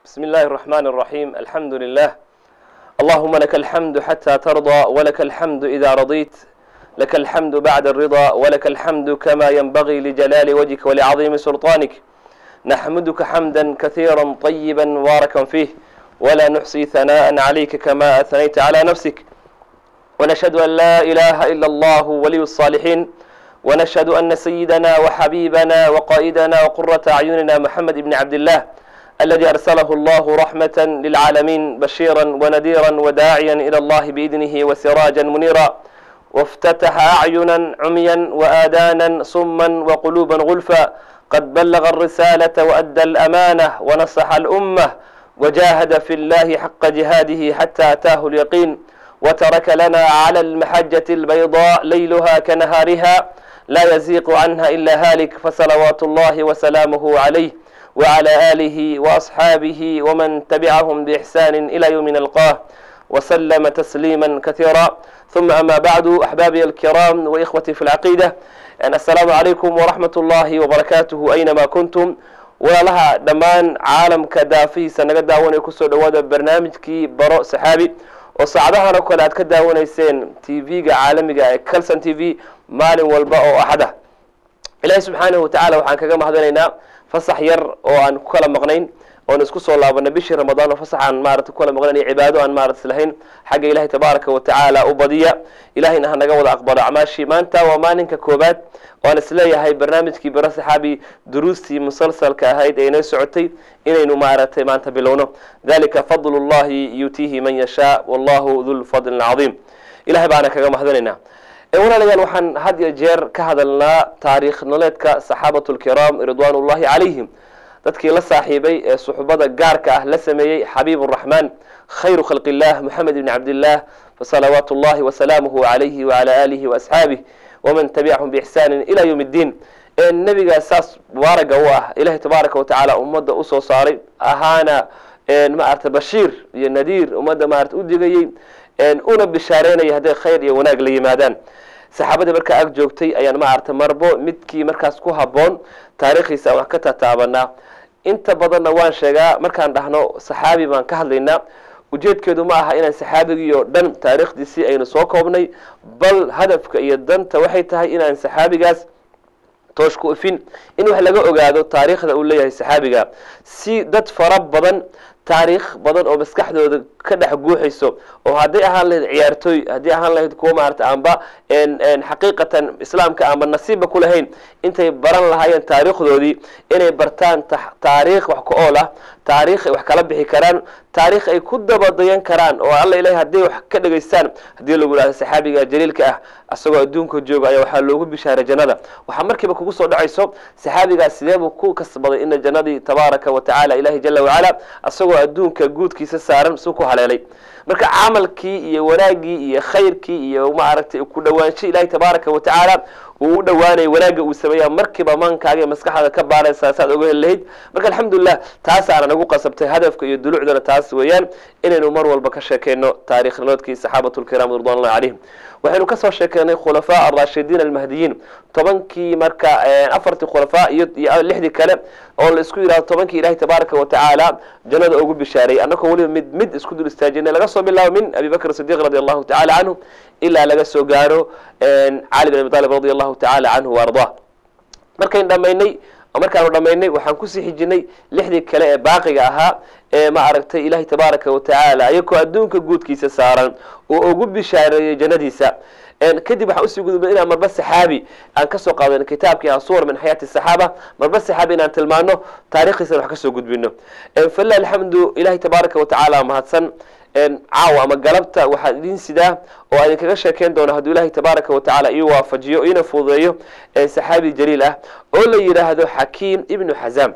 بسم الله الرحمن الرحيم الحمد لله اللهم لك الحمد حتى ترضى ولك الحمد إذا رضيت لك الحمد بعد الرضا ولك الحمد كما ينبغي لجلال وجهك ولعظيم سلطانك نحمدك حمدا كثيرا طيبا مباركا فيه ولا نحصي ثناء عليك كما أثنيت على نفسك ونشهد أن لا إله إلا الله ولي الصالحين ونشهد أن سيدنا وحبيبنا وقائدنا وقرة أعيننا محمد بن عبد الله الذي أرسله الله رحمة للعالمين بشيرا ونذيرا وداعيا إلى الله بإذنه وسراجا منيرا وافتتح أعينا عميا وآذانا صما وقلوبا غلفا قد بلغ الرسالة وأدى الأمانة ونصح الأمة وجاهد في الله حق جهاده حتى أتاه اليقين وترك لنا على المحجة البيضاء ليلها كنهارها لا يزيق عنها إلا هالك فصلوات الله وسلامه عليه وعلى آله وأصحابه ومن تبعهم بإحسان إلى يوم نلقاه وسلم تسليما كثيرا ثم أما بعد أحبابي الكرام وإخوتي في العقيدة يعني السلام عليكم ورحمة الله وبركاته أينما كنتم walaalaha dhammaan caalamka daafihiisa naga daawanaya kusoo dhawaada barnaamijkii baro saxaabi oo saacadahan oo kale aad ka daawanayseen t v-ga caalamiga ee calson t v maalin walba oo axada ilaahay subxaanahu watacala waxaan kaga mahadinaynaa fasax yar oo aan ku kala maqnayn oon isku soo laabanay bishii ramadaan oo fasax aan maarata ku kala maqnayn iyo cibaado aan maarata islahayn xagga ilahay tabaaraka wa tacaala u badiya ilahayna ha naga wada aqbalo acmaashii maanta waa maalinka koobaad waan isleeyahay barnaamijkii bara saxaabi duruustii musalsalka ahayd ee inoo socotay inaynu maaragtay maanta bilowno dalika fadl llahi yutiihi man yashaa wallahu dulfadli cadiim ilahay baana kaga mahadinaynaa walaalayaal waxaan had iyo jeer ka hadalnaa taariikh nololeedka saxaabatu lkiraam ridwan ullahi calayhim dadkii la saaxiibay ee suxbada gaarka ah la sameeyey xabiib raxmaan khayru khalq illah moxamed ibni cabdillaah fasalawaatu llahi wasalaamuhu calayhi wacala aalihi waasxaabih waman tabicahum biixsaanin ila yowm ddiin nebigaa saas mubaaraga u ah ilahay tabaaraka watacaala ummadda usoo saaray ahaana maarata bashiir iyo nadiir ummadda maarata u digayey una bishaareynaya hadday khayr iyo wanaag la yimaadaan saxaabadii markaa ag joogtay ayaan maarata marbo midkii markaas ku haboon taariikhiisa wax ka tataabanaa inta badanna waan sheegaa markaan dhahno saxaabi baan ka hadlaynaa ujeedkeedu ma aha inaan saxaabigii oo dhan taariikhdiisii aynu soo koobnay bal hadafka iyo danta waxay tahay inaan saxaabigaas toosh ku ifin in wax laga ogaado taariikhda uu leeyahay saxaabiga si dad fara badan taariikh badan oo maskaxdooda ka dhex guuxayso oo hadday ahaan lahayd ciyaartooy haddii ahaan lahayd kuwa maarata amba xaqiiqatan islaamka amba nasiibba ku lahayn intay baran lahaayeen taariikhdoodii inay bartaan taariikh wax ka ool ah taariikh ay wax kala bixi karaan taariikh ay ku dabadayan karaan oo alla ilahay hadday wax ka dhegaystaan haddii lagu yidhahdo saxaabiga jaliilka ah asagoo adduunka jooga ayaa waxaa loogu bishaaray jannada waxaa markiiba kugu soo dhacayso saxaabigaas sideebuu ku kasbaday ina jannadii tabaaraka wa tacala ilahi jala wacala asagoo adduunka guudkiisa saaran su ku haleelay marka camalkii iyo wanaagii iyo khayrkii iyo maaragtay ku dhawaansho ilahi tabaaraka wa tacaala uu u dhawaanaya wanaagga uu sameeya markiiba maankaaga maskaxda ka baaraysaa saad oga heli lahayd marka alxamdulilah taasaana nagu qasabtay hadafka iyo dulucdana taas weeyaan inaynu mar walba ka sheekeyno taarikh nolodkii saxaabatu lkiram ridwan ullahi calayhim waxaynu kasoo sheekeynay khulafaa arashidiin almahdiyiin tobankii marka afartii khulafaa iyo lixdii kale oo la isku yidhahdo tobankii ilahi tabaaraka wa tacaala jannada ugu bishaareeyay annagoo weliba mid mid isku dul istaajinay laga soo bilaabo min abi bakr sidiq radi allahu tacala canhu ilaa laga soo gaaro cali bin abi talib radi allahu tacala canhu waardaa markayn dhamaynay markaanu dhamaynay waxaan kusii xijinay lixdii kale ee baaqiga ahaa ee ma aragtay ilahi tabaaraka wa tacaala iyagoo adduunka guudkiisa saaran oo ugu bishaareeyey jannadiisa kadib waxaan usii gudubnay inaan marba saxaabi aan kasoo qaadano kitaabkii asuwar min xayaati saxaaba marba saxaabi inaan tilmaano taarikhdiisana wax kasoo gudbino falilah alxamdu ilahi tabaaraka wa tacaala mahadsan caawa ama galabta waxaan idin sidaa oo aan idinkaga sheekeyn doona hadduu ilahi tabaaraka wa tacala ii waafajiyo iina fududeeyo saxaabi jaliil ah oo la yidhaahdo xakiim ibnu xazaam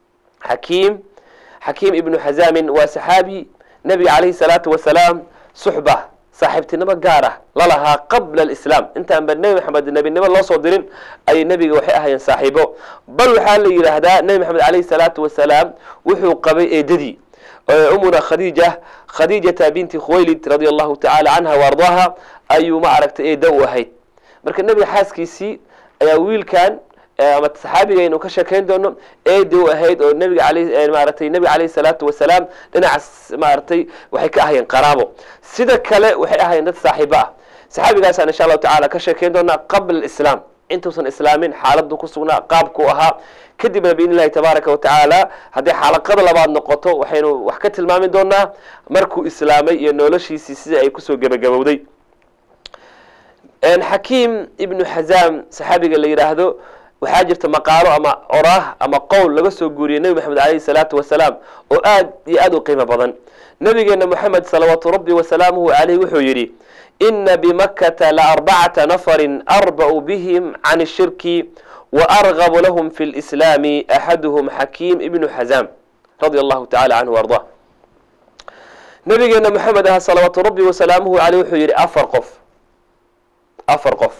xakiim xakiim ibnu xazaamin waa saxaabi nebiga calayhi salaatu wasalaam suxba saaxiibtinimo gaar ah lalahaa qabla alislaam intaanba nebi maxamed nebinimo loo soo dirin ayay nebiga waxay ahaayeen saaxiibo bal waxaa la yidhaahdaa nebi maxamed calayhi salaatu wasalaam wuxuu qabay eedadii umuna khadiija khadiijata binti khuwaylid radia allahu tacala canha waardaha ayuu ma aragtay eeda u ahayd marka nebiga xaaskiisii ayaa wiilkan ama saxaabiga aynu ka sheekayn doono eedi u ahayd oo nabiga aley maaratay nebiga caleyhi salaatu wasalaam dhinacaas maaratay waxay ka ahayeen qaraabo sida kale waxay ahayeen dad saaxiibo ah saxaabigaasaan insha allahu tacala ka sheekayn doonaa qabla islaam intuusan islaamin xaaladu ku sugnaa qaabku ahaa kadibna biidn illahi tabaaraka watacaala haddii xalaqada labaad noqoto waxaynu wax ka tilmaami doonaa markuu islaamay iyo noloshiisii sida ay kusoo gebagabowday xakiim ibnu xazaam saxaabiga la yidhaahdo waxaa jirta maqaalo ama oraah ama qowl laga soo guuriyey nebi maxamed aleyhi salaatu wasalaam oo aad iyo aad u qiimo badan nabigeena moxamed salawaatu rabbi wasalaamuhu caleyh wuxuu yidhi ina bimakkata laarbacata nafarin arba'u bihim can shirki waargabu lahum fi lislaami axaduhum xakiim ibnu xazaam radia allahu tacala canhu arda nabigeena moxamed ah salawaatu rabbi wasalaamuhu caleyh wuxuu yidhi afar qof afar qof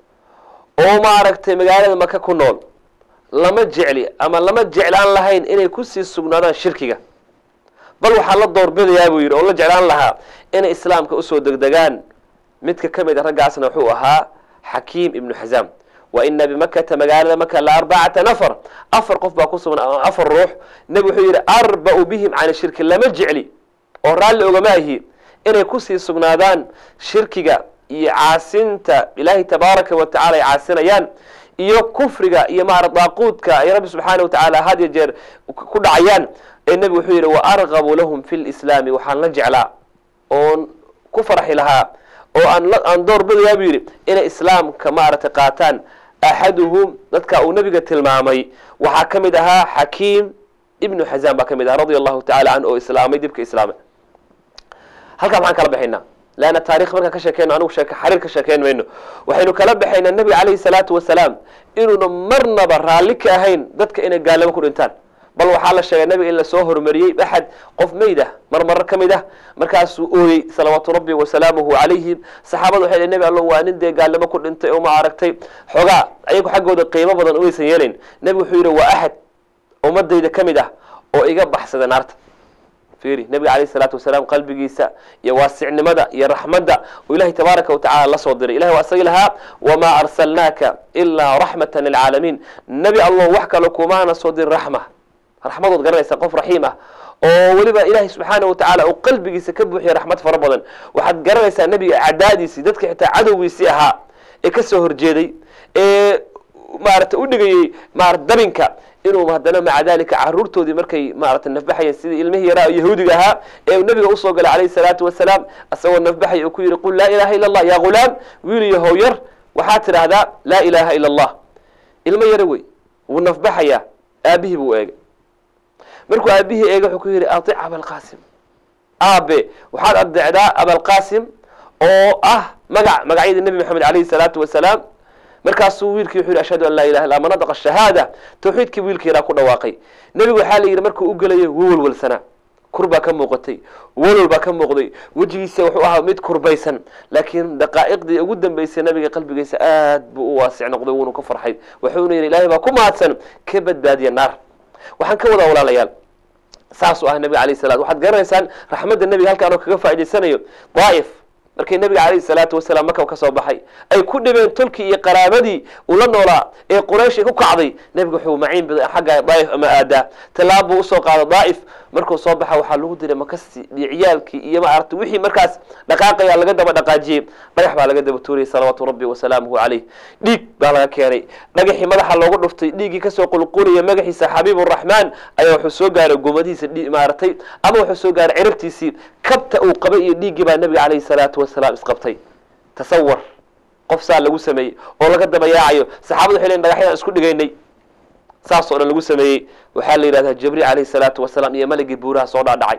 oo maaragtay magaalada maka ku nool lama jecli ama lama jeclaan lahayn inay kusii sugnaadaan shirkiga bal waxaa la doorbidayaa buu yidhi oo la jeclaan lahaa inay islaamka usoo degdegaan midka ka mid a raggaasna wuxuu ahaa xakiim ibnu xazaam wa ina bimakata magaalada maka la arbacata nafar afar qof baa ku sugnaa afar ruux nebi wuxuu yidhi arba'u bihim can shirki lama jecli oo raalli ogama ahi inay kusii sugnaadaan shirkiga iyo caasinta ilaahay tabaaraka wa tacala ay caasinayaan iyo kufriga iyo maara daaquudka ay rabbi subxaana watacaala had iyo jeer ku dhacayaan ee nebigu wuxuu yidhi wa argabu lahum fi lislaami waxaan la jeclaa oon ku farxi lahaa oo aan door bidayaa buu yidhi inay islaamka maaragtay qaataan axaduhum dadka uu nebiga tilmaamay waxaa ka mid ahaa xakiim ibnu xazaam baa ka mid ahaa radia allahu tacala canhu oo islaamay dibka islaamay halkaa maxaan kala baxaynaa leanna taarikh markaan ka sheekeyno anugu sheek xariir ka sheekeyn mayno waxaynu kala baxaynaa nebiga caleyhi salaatu wasalaam inuuna marnaba raalli ka ahayn dadka inay gaalamo ku dhintaan bal waxaa la sheegay nebiga in lasoo horumariyey axad qof meyd ah mar marar ka mid ah markaasuu ooyey salawaatu rabbi wasalaamuhu calayhim saxaabada waxay nebi allo waa nin dee gaalamo ku dhintay oo ma aragtay xoogaa ayagu xaggooda qiimo badan umaysan yeelayn nebigu wuxuu yidhi waa axad ummadayda ka mid ah oo iga baxsada naarta fiiri nebiga calayhi salaatu wasalaam qalbigiisa iyo waasicnimada iyo raxmadda oo ilahay tabaaraka watacala la soo diray ilahi waa isagi lahaa wamaa arsalnaaka ilaa raxmatan lilcaalamiin nebi allo wax kale kumaana soo dirin raxma raxmadood garanaysa qof raxiim ah oo weliba ilaahay subxaana wa tacaala uu qalbigiisa ka buuxiya raxmad fara badan waxaad garanaysaa nebiga acdaadiisii dadka xitaa cadowgiisii ahaa ee ka soo horjeeday ee maarata u dhigayey maarata dabinka inuu haddana maca dalika caruurtoodii markay maarata nafbaxayeen sidii ilmihii yaraa yahuudiga ahaa ee uu nabiga usoo galay calayhi salaatu wasalaam isagoo nafbaxaya uu ku yidhi qul laa ilaha illa allah ya ghulaam wiil iyo how yar waxaad tidhaahdaa laa ilaha ila allah ilmo yaro wey wuu nafbaxayaa aabihii buu eegay markuu aabihii eegay wuxuu ku yidhi aic abalqasim aabe waxaad adeecdaa abalqasim oo ah magac magacyadii nebi maxamed calayhi salaatu wasalaam markaasuu wiilkii wuxuu yidhi ashhadu an laa ilaha illa manadaqa shahaada tawxiidkii wiilkii yaraa ku dhawaaqay nebigu waxaa la yidhi markuu u gelayo wuu walwalsanaa kur baa ka muuqatay walwal baa ka muuqday wejigiisa wuxuu ahaa mid kurbaysan laakiin daqaa'iqdii ugu dambeysay nabiga qalbigiisa aad buu u waasic noqday wuuna ka farxay wuxuuna yidhi ilaahay baa ku mahadsan ka badbaadiya naar waxaan ka wadaa walaalayaal saasuu ah nabiga alayh salat waxaad garanaysaan raxmadda nebiga halkaan oo kaga faa'idaysanayo daa'if markii nabiga calayhi salaatu wasalaam maka ka soo baxay ay ku dhibeen tolkii iyo qaraabadii uu la noolaa ee quraysh ku kacday nebiga wuxuu maciin baday xagga daa'if ama aadaa tallaab buu usoo qaada daa'if markuu soo baxa waxaa lagu diray makasi iyo ciyaalkii iyo maaragtay wixii markaas dhaqaaqaya laga daba dhaqaajiyey dhagax baa laga daba tuuriyey salawaatu rabbi wasalaamuhu calayh dhiig baa laga keenay dhagaxii madaxa loogu dhuftay dhiiggii kasoo qulqulaya magaxiisa xabiiburaxmaan ayaa wuxuu soo gaaray gomadihiisa maaragtay ama wuxuu soo gaaray cirabtiisii kabta uu qabay iyo dhiiggii baa nabiga calayhi salaatu wasalaam isqabtay tasawar qof saa lagu sameeyey oo laga daba yaacayo saxaabadu waxay leeyiin dhagaxyadaan isku dhigaynay saas oo dhan lagu sameeyey waxaa la yidhahdaa jibriil calayhi salaatu wasalaam iyo maligii buuraha soo dhaadhacay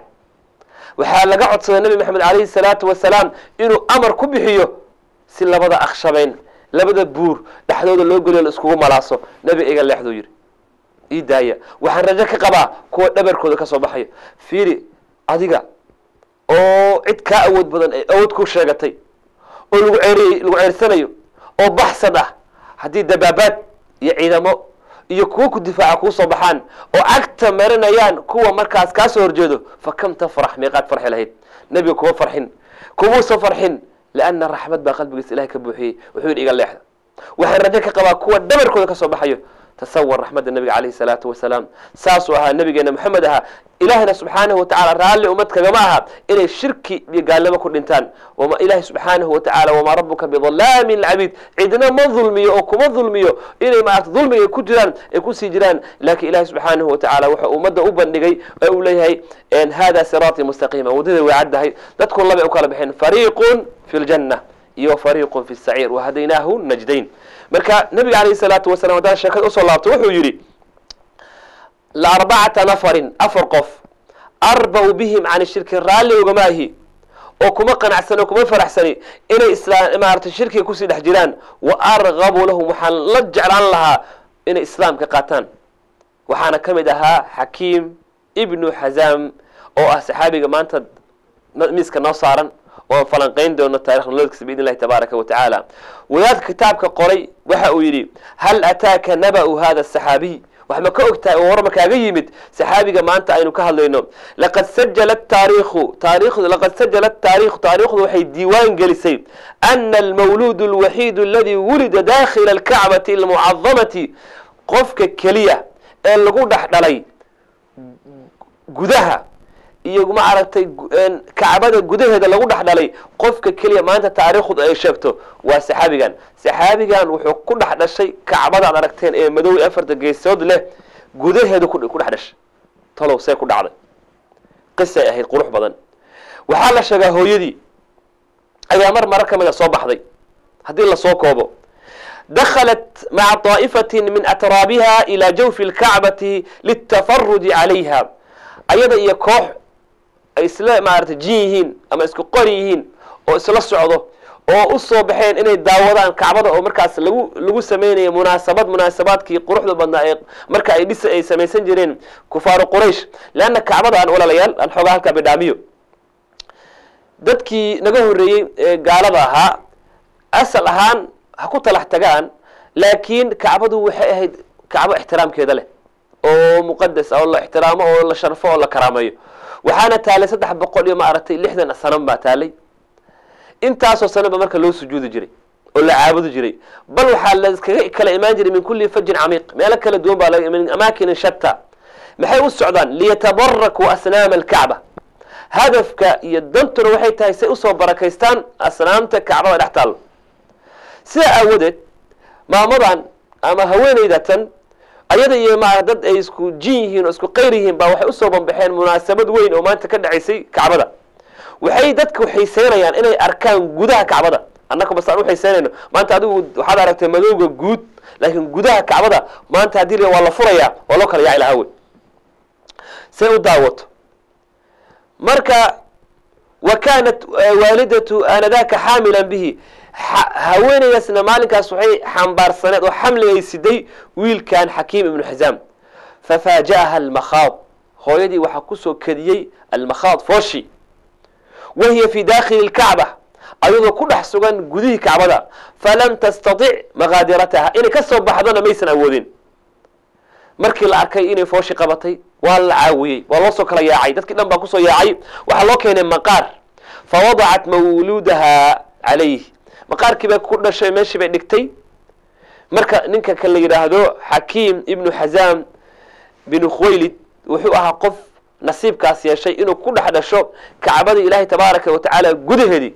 waxaa laga codsaday nebi maxamed calayhi salaatu wasalaam inuu amar ku bixiyo si labada akshabeyn labada buur dhexdooda loo geliyo la iskugu malaaso nebi iga leexduu yidhi ii daaya waxaan rajo ka qabaa kuwa dhabarkooda ka soo baxayo fiiri adiga oo cid kaa awood badan ay awood ku sheegatay oo lagu ceeriyey lagu ceersanayo oo baxsad ah haddii dabaabaad iyo ciidamo iyo kuwo ku difaaca kuu soo baxaan oo cagta marinayaan kuwa markaas kaa soo horjeedo fa kam tafrax meeqaad farxi lahayd nebiga kuma farxin kumuusa farxin lianna raxmad baa qalbigiisa ilahay ka buuxiyey wuxuu yidhi iga leexda waxaan rajo ka qabaa kuwa dhabarkooda ka soo baxayo tasawar raxmadda nabiga calayhi salaatu wasalaam saasuu ahaa nabigeena maxamed ahaa ilaahina subxaanahu watacaala raalli ummad kagama aha inay shirki iyo gaalnimo ku dhintaan wama ilaahi subxaanahu watacaala wamaa rabuka bidalaamin lcabiid cidna ma dulmiyo oo kuma dulmiyo inay maarata dulmiga ku jiraan ay kusii jiraan laakiin ilahi subxaanahu watacaala wuxuu ummadda u bandhigay oo uu leeyahay hada siraatii mustaqiima waddada way caddahay dadku labay u kala baxeen fariiqun fi ljanna iyo fariiqun fi saciir wahadaynaahu najdayn marka nabiga calayhi salaatu wasalam haddaan sheekada usoo laabto wuxuu yidhi laarbacata nafarin afar qof arbau bihim can shirki raalli ogama ahi oo kuma qanacsani oo kuma faraxsani inay isla maarata shirkiga kusii dhex jiraan wa argabu lahum waxaan la jeclaan lahaa inay islaamka qaataan waxaana ka mid ahaa xakiim ibnu xazaam oo ah saxaabiga maanta miiska noo saaran oan falanqayn doono taarikh nolodkiisa biidn illahi tabaaraka wa tacaala wadaadka kitaabka qoray waxa uu yidhi hal ataaka naba'u hada asaxaabiy wax ma ka og tahay oo war ma kaaga yimid saxaabiga maanta aynu ka hadlayno laqad sajala taariikhu taarikhdu laqad sajala taarikhu taarikhdu waxay diiwaan gelisay ana almawluud alwaxiid aladi wulida dakhila alkacbati almucadamati qofka keliya ee lagu dhex dhalay gudaha iyo ma aragtay kacbada gudaheeda lagu dhex dhalay qofka keliya maanta taariikhdu ay sheegto waa saxaabigan saxaabigan wuxuu ku dhex dhashay kacbada ad aragteen ee madow afarta geesood leh gudaheeda ku dhex dhashay talow see ku dhacday qisay ahayd qurux badan waxaa la sheegaa hooyadii ayaa mar marar ka mida soo baxday haddii lasoo koobo dakhalat maca طaa'ifatin min atraabiha ilaa jawfi اlkacbati litafaruji calayha ayada iyo koox ay isla maarata jin yihiin ama isku qori yihiin oo isla socdo oo u soo baxeen inay daawadaan kacbada oo markaas lagu lagu sameynaya munaasabad munaasabaadkii quruxda badnaa ee marka ay dhis ay samaysan jireen kufaaru quraysh leanna kacbada aan walaalayaal aan xoogaa halkaa bidhaamiyo dadkii naga horreeyey ee gaalada ahaa asal ahaan ha ku talax tagaan laakiin kacbadu waxay ahayd kacbo ixtiraamkeeda leh oo muqadas oo la ixtiraamo oo la sharfo oo la karaameeyo waxaana taalay saddex boqol iyo maaragtay lixdan sanan baa taalay intaasoo sanaba marka loo sujuudi jiray oo la caabudi jiray bal waxaa laskaga kala imaan jiray min kulli fajin camiiq meelo kala duwan baa min amaakinin shatta maxay u socdaan liyatabarakuu asnaama alkacba hadafka iyo dantuna waxay tahay say usoo barakaystaan asnaamta kacbada dhex taalo sidaa aawadeed maamadan ama haweenaydatan ayada iyo ma dad ay isku jin yihiin oo isku qayr yihiin baa waxay usoo banbaxeen munaasabad weyn oo maanta ka dhacaysay kacbada waxay dadku xiiseynayaan inay arkaan gudaha kacbada annaka basaan uxiiseynayno maanta adigu waxaad aragtay madowga guud laakiin gudaha kacbada maanta haddii la waa la furayaa waa loo kala yaaci lahaa wey say u daawato marka wa kaanat waalidatu aanadaaka xaamilan bihi haweenaydaasna maalinkaas waxay xambaarsaneed oo xamligay siday wiilkan xakiim ibnu xizaam fafaaja'aha almakhaad hooyadii waxaa kusoo kediyey almakhaad fooshi wa hiya fii dakhili lkacba ayadoo ku dhex sugan gudihii kacbada falam tastatic maqaadirataha inay ka soo baxdona maysan awoodin markii la arkay inay fooshi qabatay waa la caawiyey waa loo soo kala yaacay dadkii dhan baa kusoo yaacay waxaa loo keenay maqaar fawadacat mawluudaha calayh maqaarkii bay ku dhashay meeshii bay dhigtay marka ninka kan la yidhaahdo xakiim ibnu xazaam binu khuwaylid wuxuu ahaa qof nasiibkaas yeeshay inuu ku dhex dhasho kacbadii ilaahay tabaaraka wa tacaala gudaheedii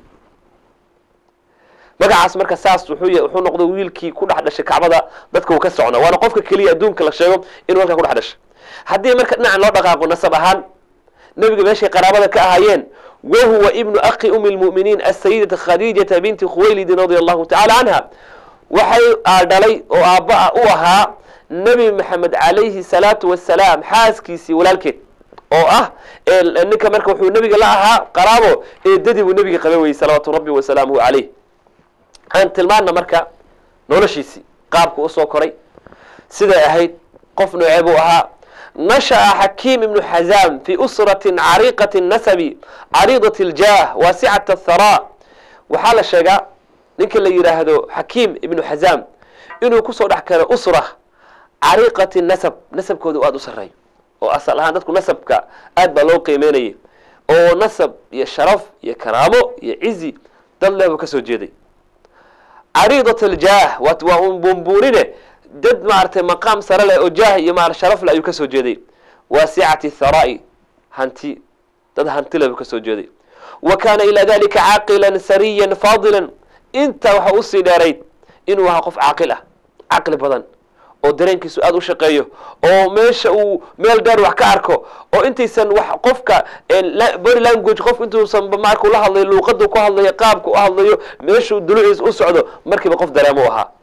magacaas marka saas wuxuu wuxuu noqday wiilkii ku dhex dhashay kacbada dadka uu ka socna waana qofka keliya adduunka la sheego inuu halkaa ku dhex dhashay haddii marka dhinacan loo dhaqaaqo nasab ahaan nebiga meeshay qaraabada ka ahaayeen wahuwa ibnu akhi umi lmu'miniin asayidata khadiijata binti khuwaylidin radia allahu tacala canha waxay dhalay oo aabba u ahaa nebi maxamed calayhi salaatu wasalaam xaaskiisii walaalkeed oo ah ninka marka wuxuu nebiga la ahaa qaraabo eedadii buu nebiga qaba weyey salawaatu rabbi wasalaamuhu calayh aan tilmaana marka noloshiisii qaabku usoo koray siday ahayd qof noocee buu ahaa nasha'a xakiim ibnu xazaam fii usratin cariiqati nasabi cariidat iljaah waasicata athara waxaa la sheegaa ninka la yidhaahdo xakiim ibnu xazaam inuu kusoo dhex karo usra cariiqati nasab nasabkooda aada u sarreeyo oo asal ahaan dadku nasabka aad baa loo qiimeynayay oo nasab iyo sharaf iyo karaamo iyo cizi dad leh buu ka soo jeeday cariidat aljaah waa un buunbuunine dad maaragtay maqaam sare leh oo jaah iyo maara sharaf leh ayuu ka soo jeeday waasicati tharaa'i hanti dad hanti leh buu ka soo jeeday wa kaana ilaa dalika caaqilan sariyan faadilan intaa waxa usii dheerayd inuu ahaa qof caaqil ah caqli badan oo dareenkiisu aada u shaqeeyo oo meesha uu meel dheer wax ka arko oo intaysan wax qofka body language qof intuusan markuu la hadlayo luuqadu ku hadlayo qaabka u hadlayo meeshuu duluciisa u socdo markiiba qof dareemo u ahaa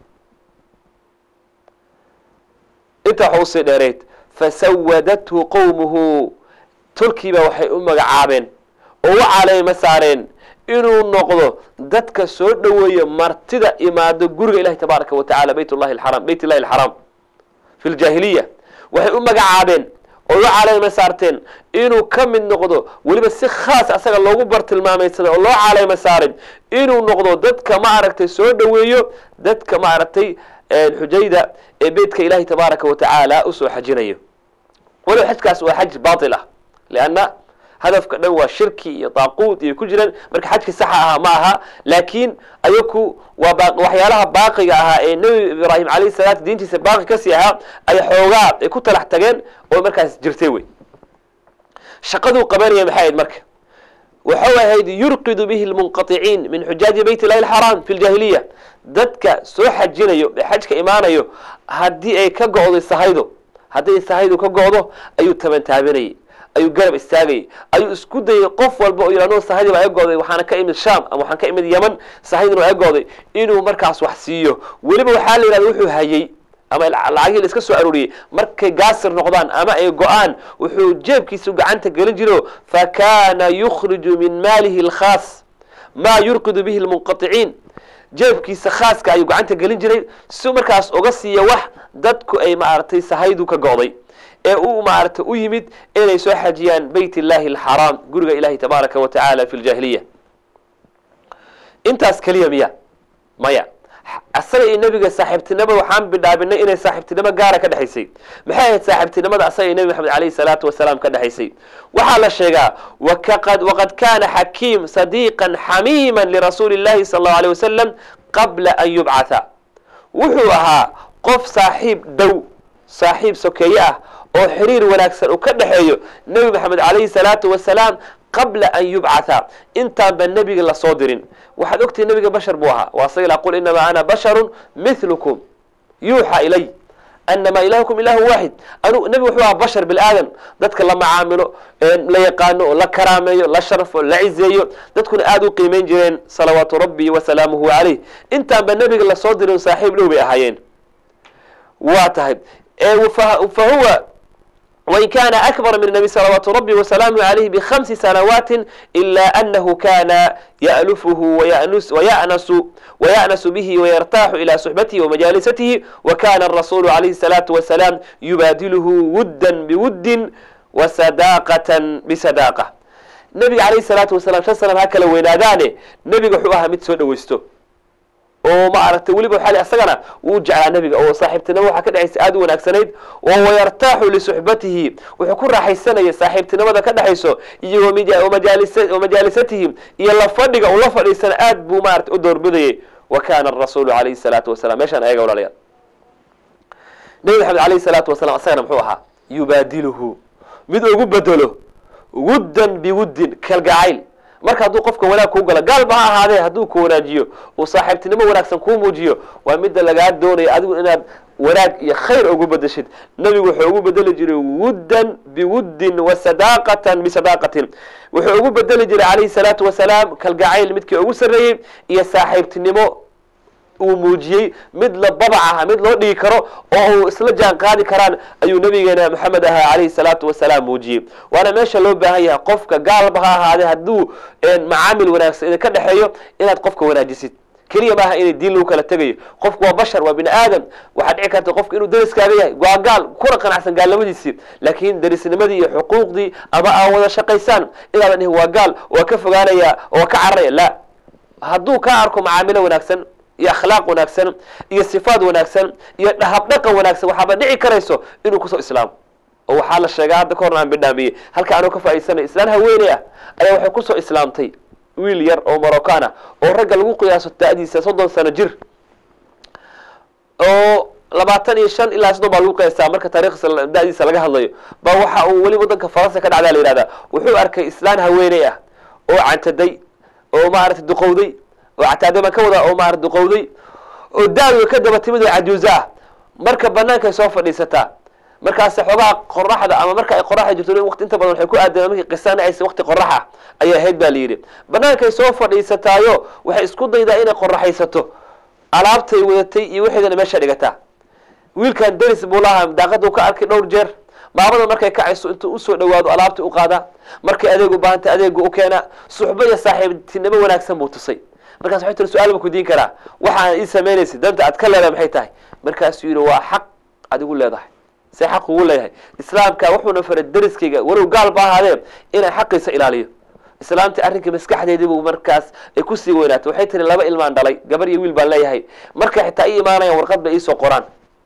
intaa waxa usii dheerayd fasawadathu qowmuhu tolkiiba waxay u magacaabeen oo u caleema saareen inuu noqdo dadka soo dhoweeya martida imaado guriga ilahi tabaaraka wa tacala bayt llahi alxaram bayt illahi alxaraam fi ljaahiliya waxay u magacaabeen oo u caleema saarteen inuu ka mid noqdo weliba si khaas asaga loogu bartilmaamaysaday oo loo caleema saaray inuu noqdo dadka ma aragtay soo dhoweeyo dadka ma aragtay xujayda ee beytka ilahi tabaaraka wa tacaala usoo xajinayo waliba xajkaas waa xaj baatil ah lianna hadafka dhan waa shirki iyo daaquud iyo ku jiraan marka xajki saxa ahaa ma aha laakiin ayaku waa waxyaalaha baaqiga ahaa ee nebi ibraahim alayhi salaatu diintiisa baaqi kasii ahaa ay xoogaa ay ku talax tageen oo markaas jirtay wey shaqaduu qabanaya maxay ahayd marka waxau ahayd yurqidu bihi lmunqaطiciin min xujaaji bayt illahi alxaraam fi ljaahiliya dadka soo xajinayo ee xajka imaanayo haddii ay ka go'day sahaydo haddii sahaydu ka go'do ayuu tabantaabinayay ayuu garab istaagayay ayuu isku dayay qof walba oo yihahdo sahaydi baa go'day waxaana ka imid sham ama waxaan ka imid yeman sahaydina waa go'day inuu markaas wax siiyo weliba waxaa la yidhahda wuxuu hayay ama lacagihii la iska soo arooriyey markay gaasir noqdaan ama ay go-aan wuxuu jeebkiisu gacanta gelin jiro fakana yukhriju min maalihi alkhaas maa yurqidu bihi lmunqaطiciin jeebkiisa khaaska ayuu gacanta gelin jiray si markaas uga siiya wax dadku ay maaragtay sahaydu ka go'day ee uu maaragtay u yimid inay soo xajiyaan bayt illahi alxaraam guriga ilahi tabaaraka wa tacaala fi ljaahiliya intaas keliya miya maya asaga iyo nebiga saaxiibtinimada waxaan bidhaabinay inay saaxiibtinimo gaara ka dhexaysay maxay ahayd saaxiibtinimada asaga iyo nebi maxamed alayhi salaatu wasalaam ka dhexaysay waxaa la sheegaa waqad kana xakiim sadiiqan xamiiman lirasuuli llahi sala allahu alيh wasalam qabla an yubcatha wuxuu ahaa qof saaxiib dhow saaxiib sokeeye ah oo xiriir wanaagsan uu ka dhexeeyo nebi maxamed alayhi salaatu wasalaam qabla an yubcatha intaanba nebiga lasoo dirin waxaad ogtihi nebiga bashar buu ahaa waa saga qul inamaa ana basharun milukum yuuxa ilay anamaa ilahukum ilahu waaxid anu nebigu wuxuu ahaa bashar bilaadan dadka la macaamilo la yaqaano oo la karaameeyo la sharfo la cizeeyo dadkuna aada u qiimeyn jireen salawaatu rabbi wasalaamuhu calayh intaanba nebiga lasoo dirin saaxiib dhow bay ahaayeen waa tahay fa huwa وإن كان أكبر من النبي صلوات ربي وسلامه عليه بخمس سنوات إلا أنه كان يألفه ويأنس, ويأنس, ويأنس به ويرتاح إلى صحبته ومجالسته وكان الرسول عليه الصلاة والسلام يبادله ودا بود وصداقة بصداقة النبي عليه الصلاة والسلام شسلم هكذا وينادانه نبي حوها متسود ويستو oo ma aragtay weliba waxaa asagana wuu jeclaa nebiga oo saaxiibtinimo waxaa ka dhexaysa aada u wanaagsanayd oo wayartaaxu lisuxbatihi wuxuu ku raaxaysanaya saaxiibtinimada ka dhexayso iyo wamajaalisatihi iyo la fadhiga uu la fadhiisana aad buu maarata u doorbidayay wa kana arasuulu calayhi salaatu wasalam meeshaan ayaga walaalayaal nebi maxamed alayhi salaatu wasalam asagana muxuu ahaa yubaadiluhu mid ugu bedelo wuddan biwuddin kalgacayl marka hadduu qofka wanaag kuu galo gaalba ha ahaadee hadduu ku wanaajiyo uu saaxiibtinimo wanaagsan kuu muujiyo waa midda lagaa doonaya adigu inaad wanaag iyo khayr ugu bedeshid nebigu wuxuu ugu bedeli jiray wuddan biwuddin wa sadaaqatan bisadaaqatin wuxuu ugu bedeli jiray calayhi salaatu wasalaam kalgacayl midkii ugu sarreeyey iyo saaxiibtinimo uu muujiyey mid la babac ah mid loo dhigi karo oo uu isla jaan qaadi karaan ayuu nabigeena maxamed ahaa calayhi salaatu wasalaam muujiyey waana meesha loo baahan yahay qofka gaalba ha ahaadee hadduu macaamil wanaagsan idinka dhexeeyo inaad qofka wanaajisid keliya maaha inay diin lagu kala tegayo qofku waa bashar waa bini aadam waxaa dhici karta qofka inuu dariskaaga yahay waa gaal kuna qanacsan gaalnimadiisii laakiin darisnimadii iyo xuquuqdii ama aan wada shaqaysaan inaadan dhihin waa gaal waa ka fogaanaya oo ka cararaya la hadduu ka arko macaamilo wanaagsan iyo akhlaaq wanaagsan iyo sifaad wanaagsan iyo dhahabdhaqan wanaagsan waxaaba dhici karayso inuu kusoo islaamo oo waxaa la sheegaa hadda ka horna aan bidhaamiyey halka anuu ka faaidsanay islaan haweeney ah ayaa waxay kusoo islaamtay wiil yar oo morocaan ah oo ragga lagu qiyaaso da-diisa soddon sano jir oo labaatan iyo shan ilaa soddon baa lagu qeystaa marka taariikhdiisa da-diisa laga hadlayo ba waxa uu weli wadanka faransa ka dhacdaa la yihahdaa wuxuu arkay islaan haweeney ah oo cantaday oo maaragtay duqowday oo cataadama ka wada oo maarata duqowday oo daawiga ka daba timid oo cajuuzo ah marka banaankaay soo fadhiisataa markaas xoogaha qoraxda ama marka ay qoraxda jirto waqti inta badan waxay ku aadeen markii qisana aysa waqti qoraxa ayay ahayd baa la yidhi bannaankay soo fadhiisataayo waxay isku daydaa inay qoraxaysato alaabtay wadatay iyo wixeedana meesha dhigataa wiilkan deris buu lahaa daaqada ka arkay dhowr jeer maamada markay kacayso intuu usoo dhawaado alaabta u qaadaa markay adeeg u baahanta adeega u keenaa suxbo iyo saaxiibtinimo wanaagsan buu tusay markaas waxay tiri su-aal ba ku diin karaa waxaan ii samaynaysa danta aad ka leedahay maxay tahay markaasuu yidhi waa xaq adigu leedahay see xaq ugu leeyahay islaamka wuxuuna faray deriskayga walow gaal ba ahaadee inaan xaqiisa ilaaliyo islaamta arrinka maskaxdeediibu markaas ay kusii weynaato waxay tiri laba ilmaan dhalay gabar iyo wiil baan leeyahay markay xitaa ii imaanayaan warqad bay iisoo qoraan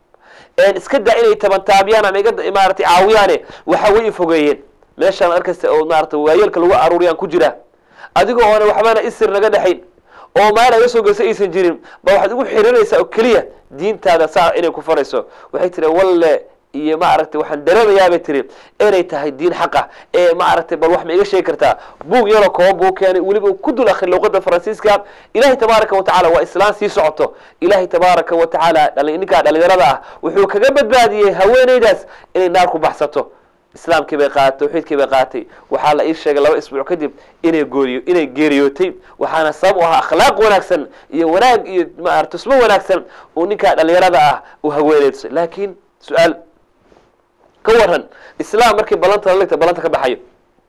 iska daa inay tabantaabiyaan ama iga maaratay caawiyaane waxa way ifogeeyeen meeshaan arkaysa oo maarata waayeelka lagu aruuriyaan ku jira adigoo oona waxbana isir naga dhexayn oo maal aga soo geysa aysan jirin ba waxaad ugu xirinaysaa oo keliya diintaada saa inay ku farayso waxay tiri walle iyo maaragtay waxaan dareemayaa bay tiri inay tahay diin xaqa ee maaragtay bal wax ma iga sheegi kartaa buug yaroo kooban buu keenay weliba ku dul akri luqada faransiiska ilahay tabaaraka watacala waa islaan sii socoto ilahay tabaaraka watacaala ninkaa dhalinyarada ah wuxuu kaga badbaadiyey haweeneydaas inay naar ku baxsato islaamkii bay qaadatay tawxiidkii bay qaadatay waxaa la ii sheegay laba isbuuc kadib inay gooriyo inay geeriyootay waxaana sabab u ahaa akhlaaq wanaagsan iyo wanaag iyo maarata tusmo wanaagsan uu ninkaa dhalinyarada ah uu haweeneydsa laakiin su-aal ka waran islaam markii ballanta la ligta ballanta ka baxayo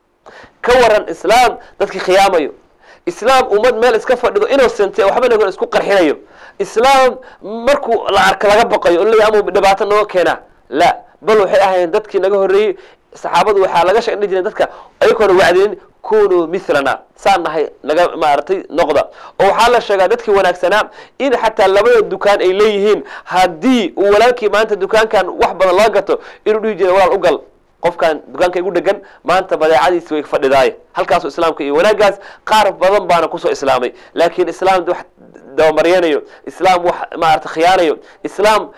ka waran islaam dadkii khiyaamayo islaam ummad meel iska fadhido innocent waxba nagon isku qarxinayo islaam markuu la arka laga baqayo o leeya ama dhibaato nooga keenaa la bal waxay ahaayeen dadkii naga horreeyey saxaabadu waxaa laga sheegdhi jireen dadka ayagoona wacdinin kunuu milana saan nahay naga maaragtay noqda oo waxaa la sheegaa dadkii wanaagsanaa in xataa labada dukaan ay leeyihiin haddii uu walaalkii maanta dukaankan wax badan laga gato inuu dhihi jira walaal ugal qofkan dukaanka igu dhegan maanta badeecadiisi way fadhidaaye halkaasu islaamka iyo wanaaggaas qaar badan baana kusoo islaamay laakiin islaam wax dabamaryenayo islaam wax maarata khiyaanayo islaam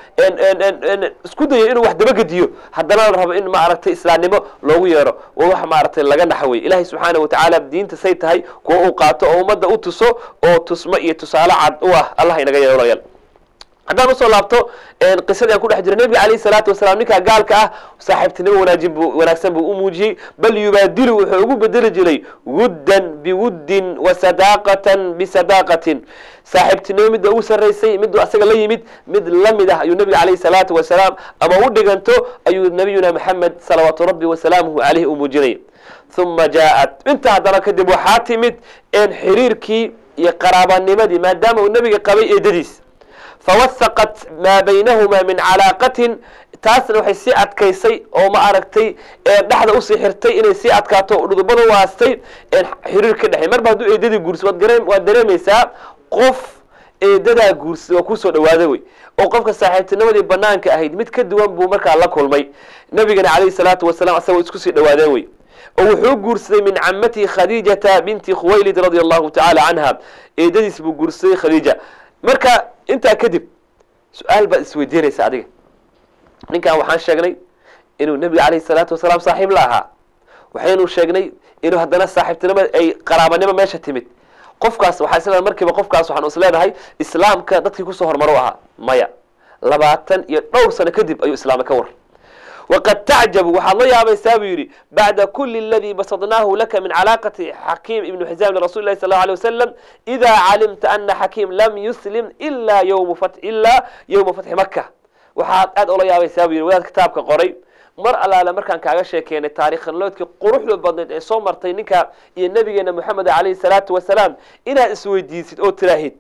isku dayo inuu wax dabagediyo haddana la rabo in maaragtay islaamnimo loogu yeero waa wax maaragtay laga naxwey ilahay subxaana watacaala diinta say tahay kuwa uu qaato oo ummadda u tuso oo tusmo iyo tusaale cad u ah allah inaga yeelo walayaal haddaan usoo laabto qisadii aan ku dhex jiro nebiga alayhi salaatu wasalaam ninkaa gaalka ah saaxiibtinimo wanaajin bu wanaagsan buu u muujiyey bal yubaadilu wuxuu ugu bedeli jiray wuddan biwuddin wa sadaaqatan bisadaaqatin saaxiibtinimo midda ugu sarraysay miduu asaga la yimid mid la mid ah ayuu nebiga alayhi salaatu wasalaam ama u dhiganto ayuu nabiyuna maxamed salawaatu rabbi wasalaamuhu caleyhi u muujinay uma jaaءat inta haddana kadib waxaa timid xiriirkii iyo qaraabanimadii maadaama uu nebiga qabay eedadiis fawasaqat maa baynahuma min calaaqatin taasna waxay sii adkaysay oo ma aragtay dhexda usii xirtay inay sii adkaato dhudubada u aastay xiriir ka dhexey marba hadduu eedadii guursa waad dareemaysaa qof eedadaa guursa waa kusoo dhawaada wey oo qofka saaxiibtinimadii banaanka ahayd mid ka duwan buu markaa la kulmay nabigana calayhi salaatu wasalam asagoo isku sii dhawaadeen wey oo wuxuu guursaday min camatihi khadiijata binti khuwaylid radia allahu tacaala canha eedadiis buu guursaday khadiija marka intaa kadib su-aal baad isweydiinaysa adiga ninkan waxaan sheegnay inuu nebiga calayhi salaatu wasalaam saaxiib la ahaa waxaynu sheegnay inuu haddana saaxiibtinimo ay qaraabanimo meesha timid qofkaas waxaa isleedahay markiiba qofkaas waxaan is leenahay islaamka dadkii kusoo horumar u ahaa maya labaatan iyo dhowr sano kadib ayuu islaamay ka war waqad tacjabu waxaad la yaabaysaa buu yidhi bacda kuli aladii basadnaahu laka min calaaqati xakiim ibnu xisaam lirasuli lahi sal alay wasalam idaa calimta ana xakiim lam yuslim ilaa ywma ilaa yowma fatxi maka waxaad aad ola yaabaysaa buu yidhi wadaad kitaabka qoray mar allaale markaan kaaga sheekeynay taarikhnoloodkii quruxda badneed ee soo martay ninka iyo nabigeena moxamed calayhi salaatu wasalaam inaad isweydiisid oo tiraahid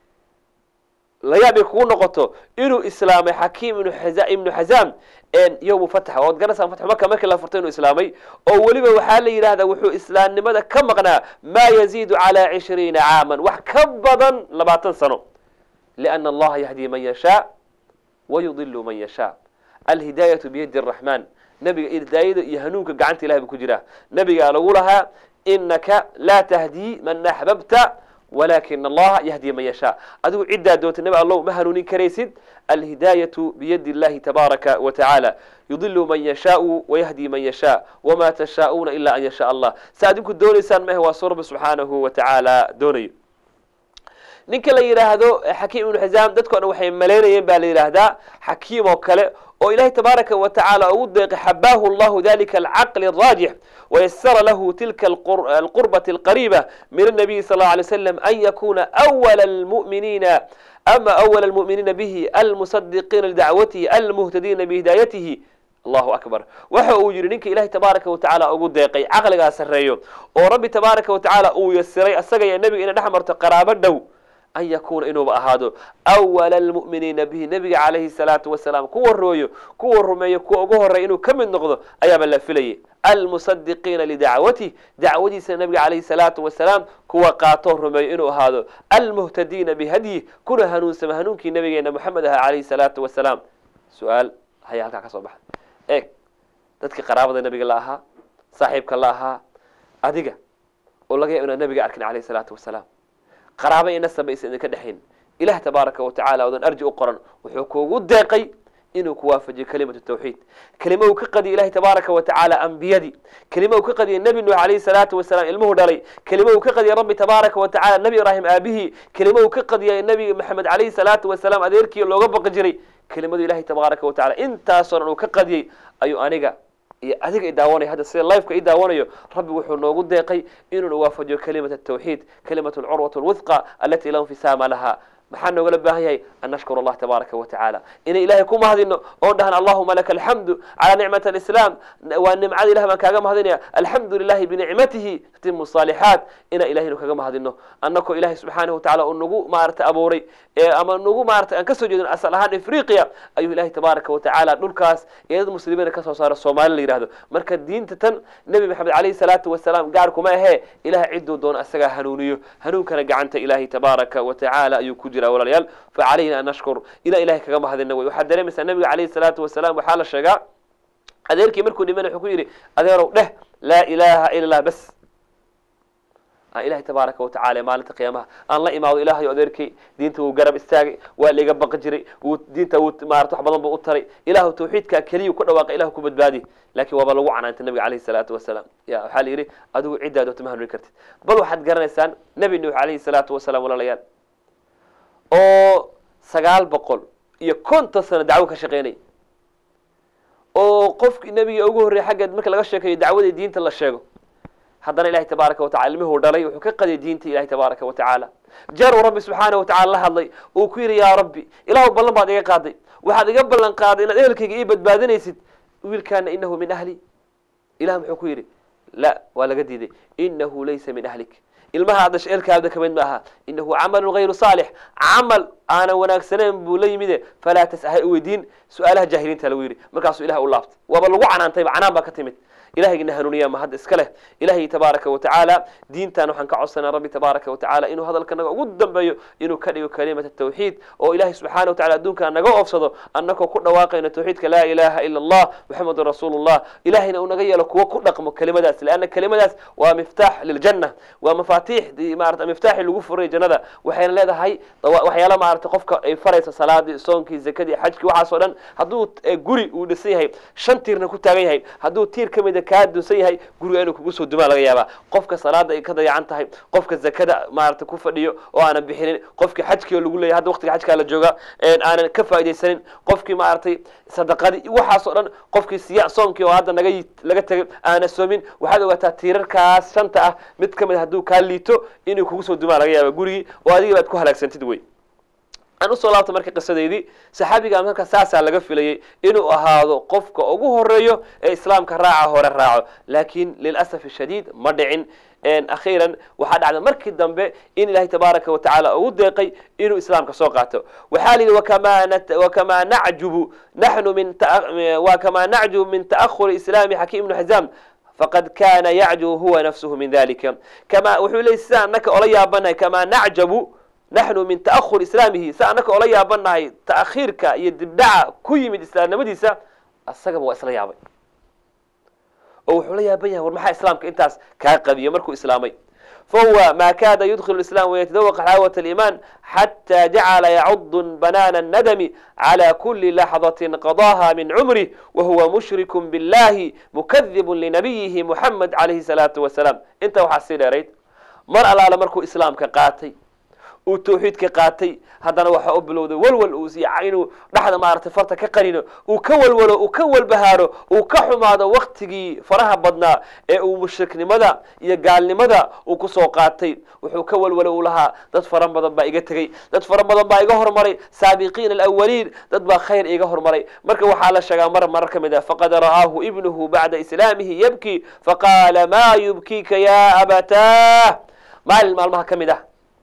layaabay kugu noqoto inuu islaamay xakiim ibnu xazaam yowmu fatx ood garanaysaa fatxu maka markii la furtay inuu islaamay oo weliba waxaa la yidhahdaa wuxuu islaamnimada ka maqnaa maa yaziidu calaa cishriina caaman wax ka badan labaatan sano liana allaha yahdii man yashaa wayudilu man yashaa alhidaayatu biyadi araxmaan nabiga hidaayada iyo hanuunka gacanta ilahay buu ku jiraa nabigaa lagu lahaa inaka laa tahdii man axbabta walakin allaha yahdi man yashaa adigu ciddaa doonta nabi allow ma hanuunin karaysid alhidaayatu biyadi illahi tabaaraka wa tacaala yudilu man yashaau wayahdi man yashaa wama tashaa'uuna ila an yashaa allah sa adinku doonaysaan maahe waa soo rabbi subxaanahu wa tacaala doonayo ninka la yidhaahdo xakiim ibnu xisaam dadko dhan waxay malaynayeen baa la yidhaahdaa xakiim oo kale oo ilahay tabaaraka wa tacaala ugu deeqay xabaahu allahu dalika alcaqli araajix wayasara lahu tilka alqurbati alqariiba min الnabiyi sal اlه alay slam an yakuna awala almu'miniina ama awala almu'miniina bihi almusadiqiina lidacwatihi almuhtadiina bihidaayatihi allahu akbar waxa uu yidhi ninka ilahay tabaaraka wa tacaala ugu deeqay caqligaa sarreeyo oo rabbi tabaaraka wa tacaala uu yasiray asaga iyo nebiga inay dhex marto qaraabo dhow an yakuuna inuuba ahaado awala almu'miniina bihi nebiga calayhi salaatu wasalaam kuwa rooyo kuwa rumeeyo kuwa ugu horreeya inuu ka mid noqdo ayaaba la filayay almusadiqiina lidacwatih dacwadiisa nebiga calayhi salaatu wasalaam kuwa qaatoo rumeeyo inuu ahaado almuhtadiina bihadyih kuna hanuunsama hanuunkii nabigeena moxamed aha calayhi salaatu wasalaam su-aal haya halkaa ka soo baxa eeg dadkii qaraabada nebiga la ahaa saaxiibka la ahaa adiga oo laga yaab inaad nebiga arkin calayhi salaatu wasalaam qaraaba iyo nasab aysan idinka dhexayn ilaah tabaaraka wa tacala odan arji u qoran wuxuu kuugu deeqay inuu ku waafajiyo kelimatu tawxiid kelima uu ka qadiyay ilahi tabaaraka wa tacaala ambiyadii kelima uu ka qadiyay nebi nuux calayhi salaatu wasalaam ilmuhu dhalay kelima uu ka qadiyay rabbi tabaaraka wa tacala nebi ibraahim aabihii kelima uu ka qadiyay nebi maxamed calayhi salaatu wasalaam adeerkii looga baqi jiray kelimadu ilahi tabaaraka wa tacala intaasoo dhan uu ka qadiyey ayuu aniga iyo adiga i daawanaya hadda sida lifeka i daawanayo rabbi wuxuu noogu deeqay inuuna waafajiyo kalimat atawxiid kalimat alcurwat alwithqa alati la infisaama laha maxaa noogala baahan yahay an nashkur allah tabaaraka wa tacaala inay ilahay ku mahadino oon dhahan allahuma laka alxamdu calaa nicmat alislaam waa nimcada ilah baan kaaga mahadinaya alxamdu lilahi binicmatihi tatimu saalixaat inaa ilahaynu kaga mahadino annakoo ilahay subxaanahu wa tacala uu nagu maarata abuuray ama nagu maarata aan kasoo jeedin asal ahaan afriqiya ayuu ilahay tabaaraka wa tacaala dhulkaas iyo dad muslimiina kasoo saaro soomaali la yidhahdo marka diinta tan nebi maxamed calayhi salaatu wasalaam gaar kuma ahee ilahay cidduu doono asagaa hanuuniyo hanuunkana gacanta ilahay tabaaraka wa tacaala ayuu ku jira walaalayaal facalayna an nashkur ilaa ilahay kaga mahadina wey waxaad dareemaysaa nabiga calayhi salaatu wasalaam waxaa la sheegaa adeerkii markuu dhiman wuxuu ku yidhi adeerow dheh laa ilaaha ila allah bas aan ilahay tabaaraka wa tacala maalinta qiyaamaha aan la imaado ilahayo adeerkay diinta wuu garab istaagay waa laiga baqi jiray wuu diinta wuu maarata wax badan buu u taray ilaahu tawxiidkaa keliyu ku dhawaaqay ilahu ku badbaadi laakiin waaba lagu canaantay nabiga calayhi salaatu wasalaam ya waxaa la yidhi adigu ciddaa doonta ma hanuuni kartid bal waxaad garanaysaan nebi nuux calayhi salaatu wasalaam walaalayaal oo sagaal boqol iyo konton sano dacwo ka shaqeynay oo qofkii nebiga ugu horreeyay xaggeed marka laga sheekayo dacwadii diinta la sheego haddana ilahay tabaaraka wa tacala ilmihuu dhalay wuxuu ka qadiyay diinta ilahay tabaaraka wa tacaala jeer uu rabbi subxaana wa tacala la hadlay uu ku yidhi yaa rabbi ilaahu ballan baad iga qaaday waxaad iga ballan qaaday inaad ehelkayga ii badbaadinaysid wiilkaana inahu min ahli ilah muxuu ku yidhi la waa laga diiday inahu laysa min ahlik ilmaha ad dhashay eelkaada kamid ma aha inahu camalu gayru saalix camal aanan wanaagsanayn buu la yimide falaa tasha weydiin su-aalaha jaahiliinta lagu yidhi markaasuu ilah u laabtay waaba lagu canaantayba canaan baa ka timid ilahayna hanuuniya ma hadda iska leh ilahay tabaaraka wa tacaala diintan waxaan ka codsanaa rabbi tabaaraka wa tacala inuu hadalka naga ugu dambeeyo inuu ka dhigo kalimata tawxiid oo ilahay subxaana wa tacala adduunkaa naga oofsado annagoo ku dhawaaqayno tawxiidka laa ilaha ila allah muxamedun rasuulu llah ilahayna uu naga yeelo kuwo ku dhaqmo kelimadaas leanna kelimadaas waa miftaax liljanna waa mafaatiix maarata miftaaxii lagu furay jannada waxayna leedahay waxyaala maarata qofka ay faraysa salaadii soonkii zakadii xajkii waxaasoo dhan hadduu guri uu dhisan yahay shan tiirna ku taagan yahay hadduu tiir ka mida kaa dunsan yahay guriga inuu kugu soo dumaa laga yaabaa qofka salaada ay ka dayacan tahay qofka zakada maarata ku fadhiyo oo aanan bixinin qofkii xajkii oo lagu leeyahy hadda waqtiga xajkaa la jooga aanan ka faaidaysanin qofkii maaragtay sadaqadii waxaasoo dhan qofkii siya soomkii oo hadda naga laga tegay aana soomin waxaad ogaataa tiirarkaas shanta ah mid ka mid hadduu kaa liito inuu kugu soo dumaa laga yaaba gurigii oo adigii baad ku halaagsantid wey aan usoo laabta marka qisadeydii saxaabiga marka saasaa laga filayay inuu ahaado qofka ugu horeeyo ee islaamka raaca hore raaco laakiin lilasaf shadiid ma dhicin akhiiran waxaa dhacda markii dambe in ilahay tabaaraka wa tacaala ugu deeqay inuu islaamka soo qaato waxaa la yidhi wakamaa nacjubu naxnu min wakamaa nacjubu min ta'ahuri islaami xakiim ibnu xizaam faqad kana yacjubu huwa nafsuhu min dalika kama wuxuu leeyay sida annaka ola yaabanahay kamaa nacjabu naxnu min ta'ahur islaamihi sa annaka ola yaabanahay ta'khiirka iyo dibdhaca ku yimid islaamnimadiisa asagaba waa isla yaabay oo wuxuu la yaaban yahay war maxaa islaamka intaas kaa qabiya markuu islaamay fahuwa ma kada yudkhilu islam wayatadawqa xalaawat aliiman xata jacala yacudu banaana nadami cala kuli laxdatin qadaha min cumrih wahuwa mushriku billahi mukadibu linabiyihi muxamed calayhi salaatu wasalaam inta waxaa sii dheerayd mar allaale markuu islaamka qaatay uu tawxiidka qaatay haddana waxaa u bilowday walwal uu inuu dhexda maaragtay farta ka qarino uu ka walwalo uu ka walbahaaro uu ka xumaado waktigii faraha badnaa ee uu mushriknimada iyo gaalnimada uu kusoo qaatay wuxuu ka walwalo uu lahaa dad fara badan baa iga tegey dad fara badan baa iga hormaray saabiqiina alawaliin dad baa khayr iga hormaray marka waxaa la sheegaa mar marar ka mid ah faqad ra'aahu ibnuhu bacda islaamihi yabki faqaala maa yubkiika ya abatah maalin maalmaha ka mid ah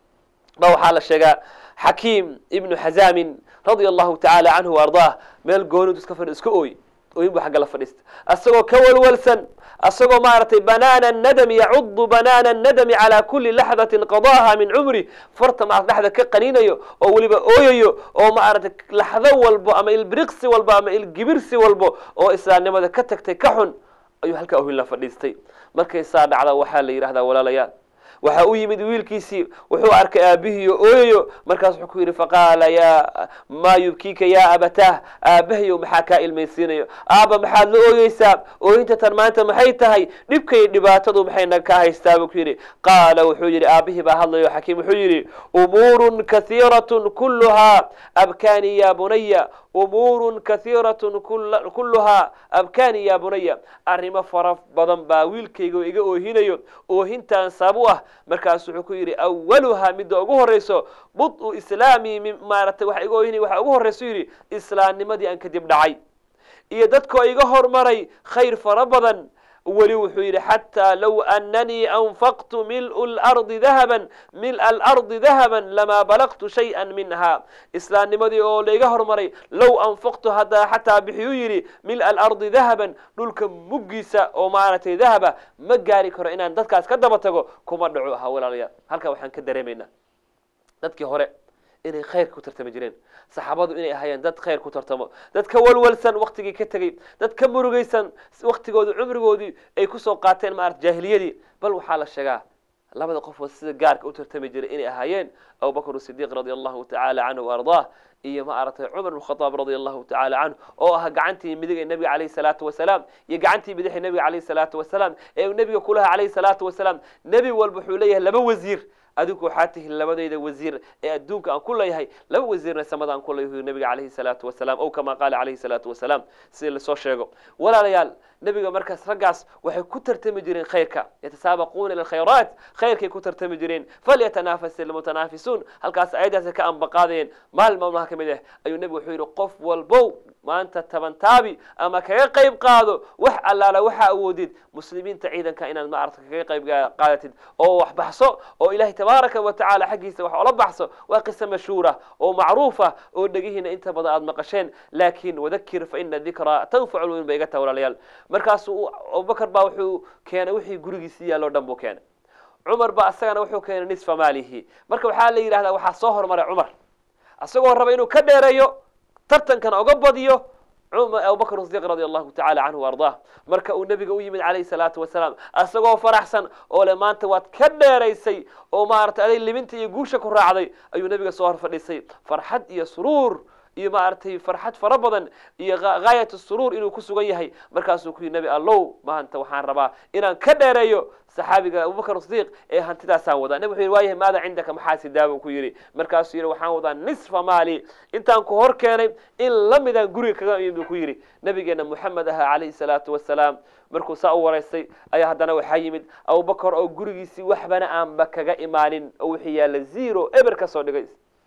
ba waxaa la sheegaa xakiim ibnu xazaamin radia allahu tacaala canhu wa ardaah meel goonidu iska fadhi iska ooy ooyin buu xagga la fadhiista asagoo ka walwalsan asagoo maaragtay banaana nadami yacudu banaana nadami calaa kuli laxdatin qadaha min cumri farta maarata dhexda ka qaniinayo oo weliba ooyayo oo maaragtay laxdo walbo ama ilbiriqsi walbo ama ilgibirsi walbo oo islaamnimada ka tagtay ka xun ayuu halkaa oohin la fadhiistay markay saa dhacda waxaa la yidhahdaa walaalayaal waxaa u yimid wiilkiisii wuxuu arkay aabihiiyo ooyayo markaas wuxuu ku yidhi faqaala ya maa yubkiika ya abatah aabahayow maxaa kaa ilmaysiinayo aaba maxaad la ooyeysaa ooyinta tan maanta maxay tahay dhibkay dhibaatadu maxay naga kaa haystaa buu ku yidhi qaala wuxuu yidhi aabihii baa hadlayo xakiim wuxuu yidhi umuurun kathiiratun kulluhaa abkaani ya bunaya umuurun kathiiratun kulluhaa abkaani ya bunaya arrimo fara badan baa wiilkayga iga oohinayo oohintaan sabab u ah markaasu wuxuu ku yidhi awaluhaa midda ugu horrayso bud-u islaamii maaratay waxa iga oohinaya waxaa ugu horrayso yidhi islaamnimadii aan kadib dhacay iyo dadkoo iga hormaray khayr fara badan weli wuxuu yidhi xataa low ananii anfaqtu mil lardi dahaban mil alardi dahaban lamaa balagtu shayئa minha islaamnimadii oo laiga hormaray low anfaqtu haddaa xataa bixiyuu yidhi mil alardi dahaban dhulka muggiisa oo maaragtay dahaba ma gaari karo inaan dadkaas ka daba tago kuma dhaco ahaa walaalayaal halkaa waxaan ka dareemaynaa dadkii hore inay khayr ku tartami jireen saxaabadu inay ahaayeen dad khayr ku tartamo dad ka walwalsan waktigii ka tegey dad ka murugaysan waktigoodii cumrigoodii ay kusoo qaateen maarata jaahiliyadii bal waxaa la sheegaa labada qofood sida gaarka u tartami jiray inay ahaayeen abubakr sidiiq radia allahu tacaala canhu ardaah iyo ma aragtay cumar bn khadaab radia allahu tacaala canhu oo ah gacantii midig ee nebiga calayhi salaatu wasalaam iyo gacantii bidix ee nebiga calayhi salaatu wasalaam ee nebiga kulaha calayhi salaatu wasalaam nebi walba wuxuu leeyahay laba wasiir adigu waxaa tihin labadayda wasiir ee adduunka aan ku leeyahay laba wasiirna samada aan ku leeyahay nabiga calayhi salaatu wasalaam ow kama qaala calayhi salaatu wasalaam sida lasoo sheego walaalayaal nebiga markaas raggaas waxay ku tartami jireen khayrka yatasaabaquuna ila alkhayraat khayrkay ku tartami jireen falyatanafas ilmutanaafisuun halkaas ayadaas ka ambaqaadayeen maalin maalmaha ka mid ah ayuu nebigu wuxuu yidhi qof walbow maanta tabantaabi ama kaga qayb qaado wax allaala waxaa awoodid muslimiinta ciidanka inaad maarata kaga qayb qaadatid oo wax baxso oo ilahay tabaaraka wa tacaala xaggiisa wax ola baxso waa qiso mashhuura oo macruufa oo dhegihiina inta badan aada maqasheen laakiin wadakir fa ina dikraa tanfacu lmumin bay iga taha walaalayaal markaasuu abubakar baa wuxuu keenay wixii gurigiisi yaalloo dhan buu keenay cumar ba asagana wuxuu keenay nisfa maalihi marka waxaa la yidhahdaa waxaa soo hormaray cumar isagoo raba inuu ka dheereeyo tartankana oga badiyo abubakr sidiq radi allahu tacala canhu ardaah marka uu nebiga u yimid calayhi salaatu wasalaam isagoo faraxsan oo le maanta waad ka dheeraysay oo maaragtay aday libinta iyo guusha ku raacday ayuu nebiga soo hor fadhiisay farxad iyo suruur iyo maaragtay farxad fara badan iyo gaayat suruur inuu ku sugan yahay markaasuu ku yidhi nebi allow maanta waxaan rabaa inaan ka dheereeyo saxaabiga abubakr sidiiq ee hantidaasaan wadaa nebig wuxu yidhi waayahay maada cindaka maxaa sidaa buu ku yidhi markaasuu yidhi waxaan wadaa nisfa maali intaan ku hor keenay in la midaan guriga kaga imin buu ku yidhi nabigeena moxamed ahaa calayhi salaatu wasalaam markuu saa u waraystay ayaa haddana waxaa yimid abubakar oo gurigiisii waxbana aanba kaga imaanin oo wixii yaalla zero eber ka soo dhigay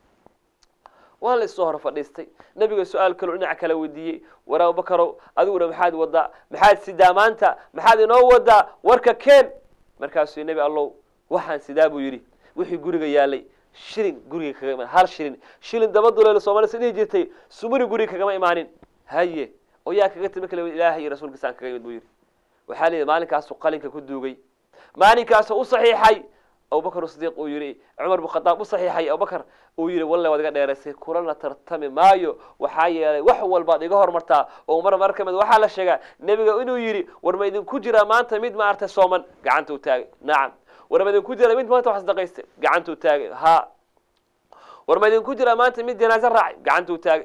waa la issoo hor fadhiistay nebiga su-aal kaloo dhinac kala weydiiyey war abubakarow adiguna maxaad wadaa maxaad sidaa maanta maxaad inoo wadaa warka keen markaasuu nebi allow waxaan sidaa buu yidhi wixii guriga yaalay shilin guriga kaga imaan hal shilin shilin daba duleelo soomaalida dhihi jirtay sumuri guriga kagama imaanin haye oo yaa kaga timi kale ilaahay iyo rasuulkiisaan kaga imid buu yidhi waxaa layidhi maalinkaasu qalinka ku duugay maalinkaasuu u saxiixay abubakr sidiiq uu yihi cumar bin khadaab u saxiixay abubakar uu yihi walle waad iga dheeraysay kulana tartami maayo waxaa yeelay wax walbaad iga hormartaa oo mar mar ka mid waxaa la sheegaa nebiga inuu yidhi war ma idinku jiraa maanta mid maaragtay sooman gacanta u taagay nacam war ma idinku jira mid maanta wax sadaqaystay gacantuu taagay ha war ma idinku jira maanta mid janaaso raacay gacantuu taagay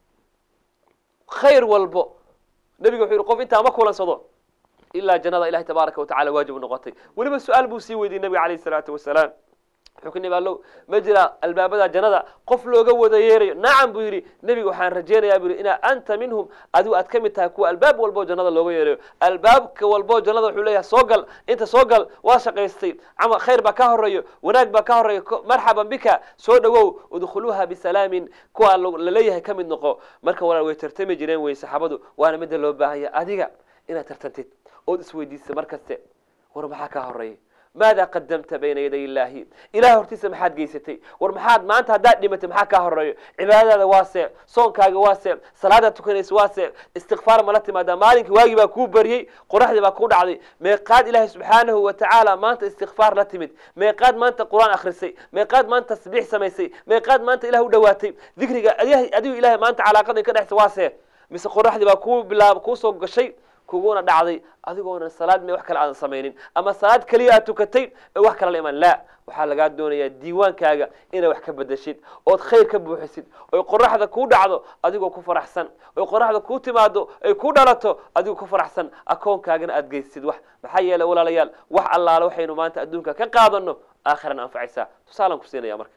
khayr walbo nebiga wuxuu yihi qof intaa ma kulansado ilaa jannada ilahi tabaaraka watacala waajib noqotay weliba su-aal buu sii weydiiyey nabiga calayhi salaatu wasalaam wuxuu ku nibaalow ma jira albaabada jannada qof looga wada yeerayo nacam buu yidhi nebiga waxaan rajaynayaa buu yidhi inaa anta minhum adigu aad ka mid tahay kuwa albaab walboo jannada looga yeerayo albaabka walboo jannada wuxuu leeyahay soo gal inta soo gal waa shaqaystay camal khayr baa ka horeeyo wanaag baa ka horeeyo marxaban bika soo dhowow udkhuluuha bisalaamin kuwa laleeyahay ka mid noqo marka walaal way tartami jireen wey saxaabadu waana midda loo baahanya adiga inaad tartantid ood isweydiisa mar kaste war maxaa kaa horeeya maada qadamta bayna yaday illaahi ilahay hortiisa maxaad geysatay war maxaad maanta haddaad dhimatay maxaa kaa horeeyo cibaadadaada waa see soonkaaga waa see salaadaad tukanaysa waa see istikfaar mala timaadaa maalinkii waagii baa kuu baryey qoraxdii baa kuu dhacday meeqaad ilaahay subxaanahu wa tacaala maanta istikfaar la timid meeqaad maanta qur-aan akhrisay meeqaad maanta tasbiix samaysay meeqaad maanta ilah u dhowaatay dikriga adigu ilahay maanta calaaqada ka dhexsa waa see mise qoraxdii baa kuu bilaab kuu soo gashay kuguna dhacday adigoona salaad me wax kale aadan samaynin ama salaad keliya aad tukatay ee wax kale la imaan laa waxaa lagaa doonayaa diiwaankaaga inaad wax ka bedeshid ood khayr ka buuxisid oy qoraxda kuu dhacdo adigoo ku faraxsan oy qoraxda kuu timaado ay ku dhalato adigoo ku faraxsan akoonkaagana aad geysid wax maxaa yeelay walaalayaal wax allaale waxaynu maanta adduunka ka qaadano aakhirana anfacaysaa tusaalaan ku siinaya marka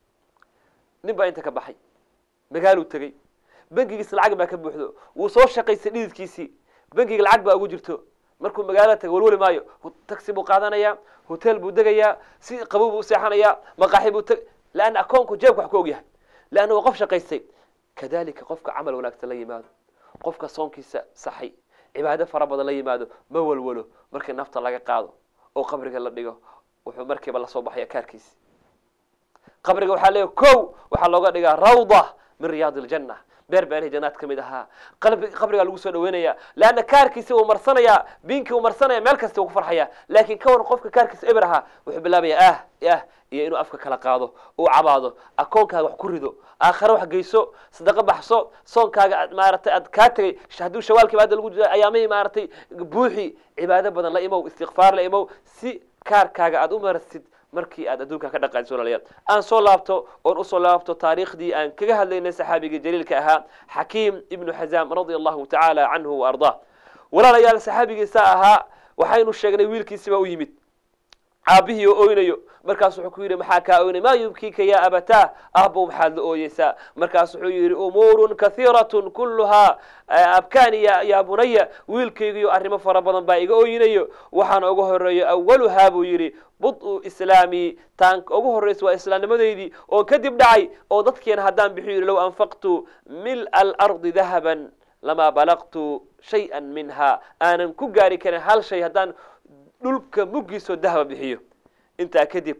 nin baa inta ka baxay magaaluu tegey bangigiisa lacag baa ka buuxdo wuu soo shaqaystay dhididkiisii bangiga lacag baa ugu jirto markuu magaalada taga walwali maayo taxi buu qaadanayaa hotel buu degayaa si qabow buu u seexanayaa maqaaxi buu teg leanna akoonku jeebka wax ku ogyahay leanna waa qof shaqaystay kadalika qofka camal wanaagsan la yimaado qofka soonkiisa saxay cibaado fara badan la yimaado ma walwalo markii nafta laga qaado oo qabriga la dhigo wuxuu markiiba lasoo baxaya kaarkiisi qabriga waxaa leeyahy kow waxaa looga dhigaa rawda min riyaad iljanna beer beerihii jannaad ka mid ahaa qabrigaa lagu soo dhaweynaya leanna kaarkiisi uu marsanayaa biinkii uu marsanaya meel kasta uu ku farxaya laakiin ka waran qofka kaarkiisa eber ahaa wuxuu bilaabaya ah ah iyo inuu afka kala qaado uu cabaado akoonkaaga wax ku rido aakhare wax geyso sadaqo baxso soonkaaga aad maaratay aad kaa tegay hadduu shawaalkiiba hadda lagu jiro ayaamihii maaratay buuxi cibaado badan la imow istikfaar la imow si kaarkaaga aad u marsid markii aad adduunka ka dhaqaanso walaalayaal aan soo laabto oon usoo laabto taariikhdii aan kaga hadlaynay saxaabigii jaliilka ahaa xakiim ibnu xazaam radia allahu tacaala canhu wa ardaa walaalayaal saxaabigiisa ahaa waxaynu sheegnay wiilkiisiba u yimid aabihii oo oynayo markaas wuxuu ku yidhi maxaa kaa oynay maa yubkiika yaa abataa ahbow maxaad la ooyeysaa markaas wuxuu yidhi umuurun kahiiratun kulluhaa abkaani yaa bunaya wiilkaygiyo arrimo fara badan baa iga ooyinayo waxaana ugu horeeyo awaluhaa buu yidhi bud-u islaamii taan ugu horraysa waa islaamnimadeydii oon kadib dhacay oo dadkeena haddaan bixiyo yidhi low anfaqtu mil alardi dahaban lamaa balaqtu shay-an minha aanan ku gaari karin hal shay haddaan dhulka muggiisoo dahaba bixiyo intaa kadib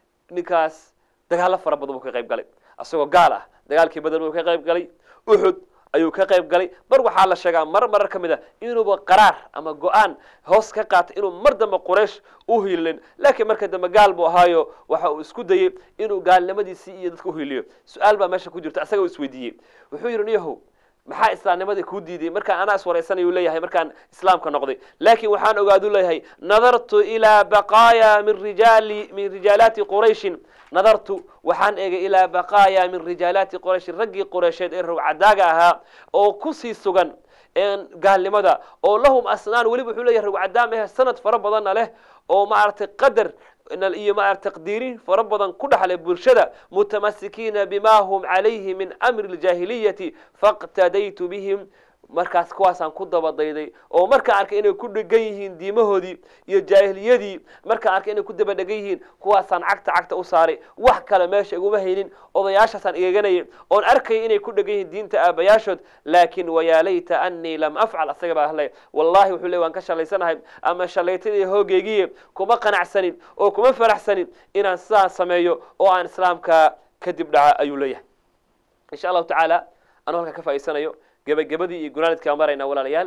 ninkaas dagaallo fara badan buu ka qayb galay isagoo gaal ah dagaalkii badan buu ka qayb galay uxud ayuu ka qayb galay mar waxaa la sheegaa mar marar ka mid a inuuba qaraar ama go-aan hoos ka qaatay inuu mar dambe quraysh u hiilin laakiin marka dambe gaal buu ahaayo waxa uu isku dayey inuu gaalnimadiisii iyo dadka uhiliyo su-aal baa meesha ku jirta isaga u isweydiiyey wuxuu yidhi niyahow maxaa islaamnimadii kuu diiday markaan anaa iswaraysanayuu leeyahay markaan islaamka noqday laakiin waxaan ogaadu leeyahay nadartu ilaa baqaaya min rijaali min rijaalaati qurayshin nadartu waxaan eegay ilaa baqaaya min rijaalaati qurayshin raggii qureysheed ee rogcadaaga ahaa oo kusii sugan gaalnimada oo lahum asnaan weliba wuxuu leeyahay rogcadaam eh sanad fara badanna leh oo maaragtay qadar iyo maarata taqdiirin fara badan ku dhaxlay bulshada mutamasikiina bima hum calayhi min amri ljaahiliyati faqtadaytu bihim markaas kuwaasaan ku dabadayday oo markaan arkay inay ku dhegan yihiin diimahoodii iyo jaahiliyadii markaan arkay inay ku daba dhegan yihiin kuwaasaan cagta cagta u saaray wax kale meesha iguma haynin odayaashaasaan eeganayay oon arkaya inay ku dhegan yihiin diinta aabayaashood laakin wayaa layta anii lam afcal asaga baa ahlay wallahi wuxuu le waan ka shalaysanahay ama shalaytadii hoogeygiye kuma qanacsanin oo kuma faraxsanin inaan sidaa sameeyo oo aan islaamka kadib dhaca ayuu leeyahay insha allahu tacaala anuu halkaa ka faa'idsanayo gebagabadii iyo gunaanidkaa maraynaa walaalayaal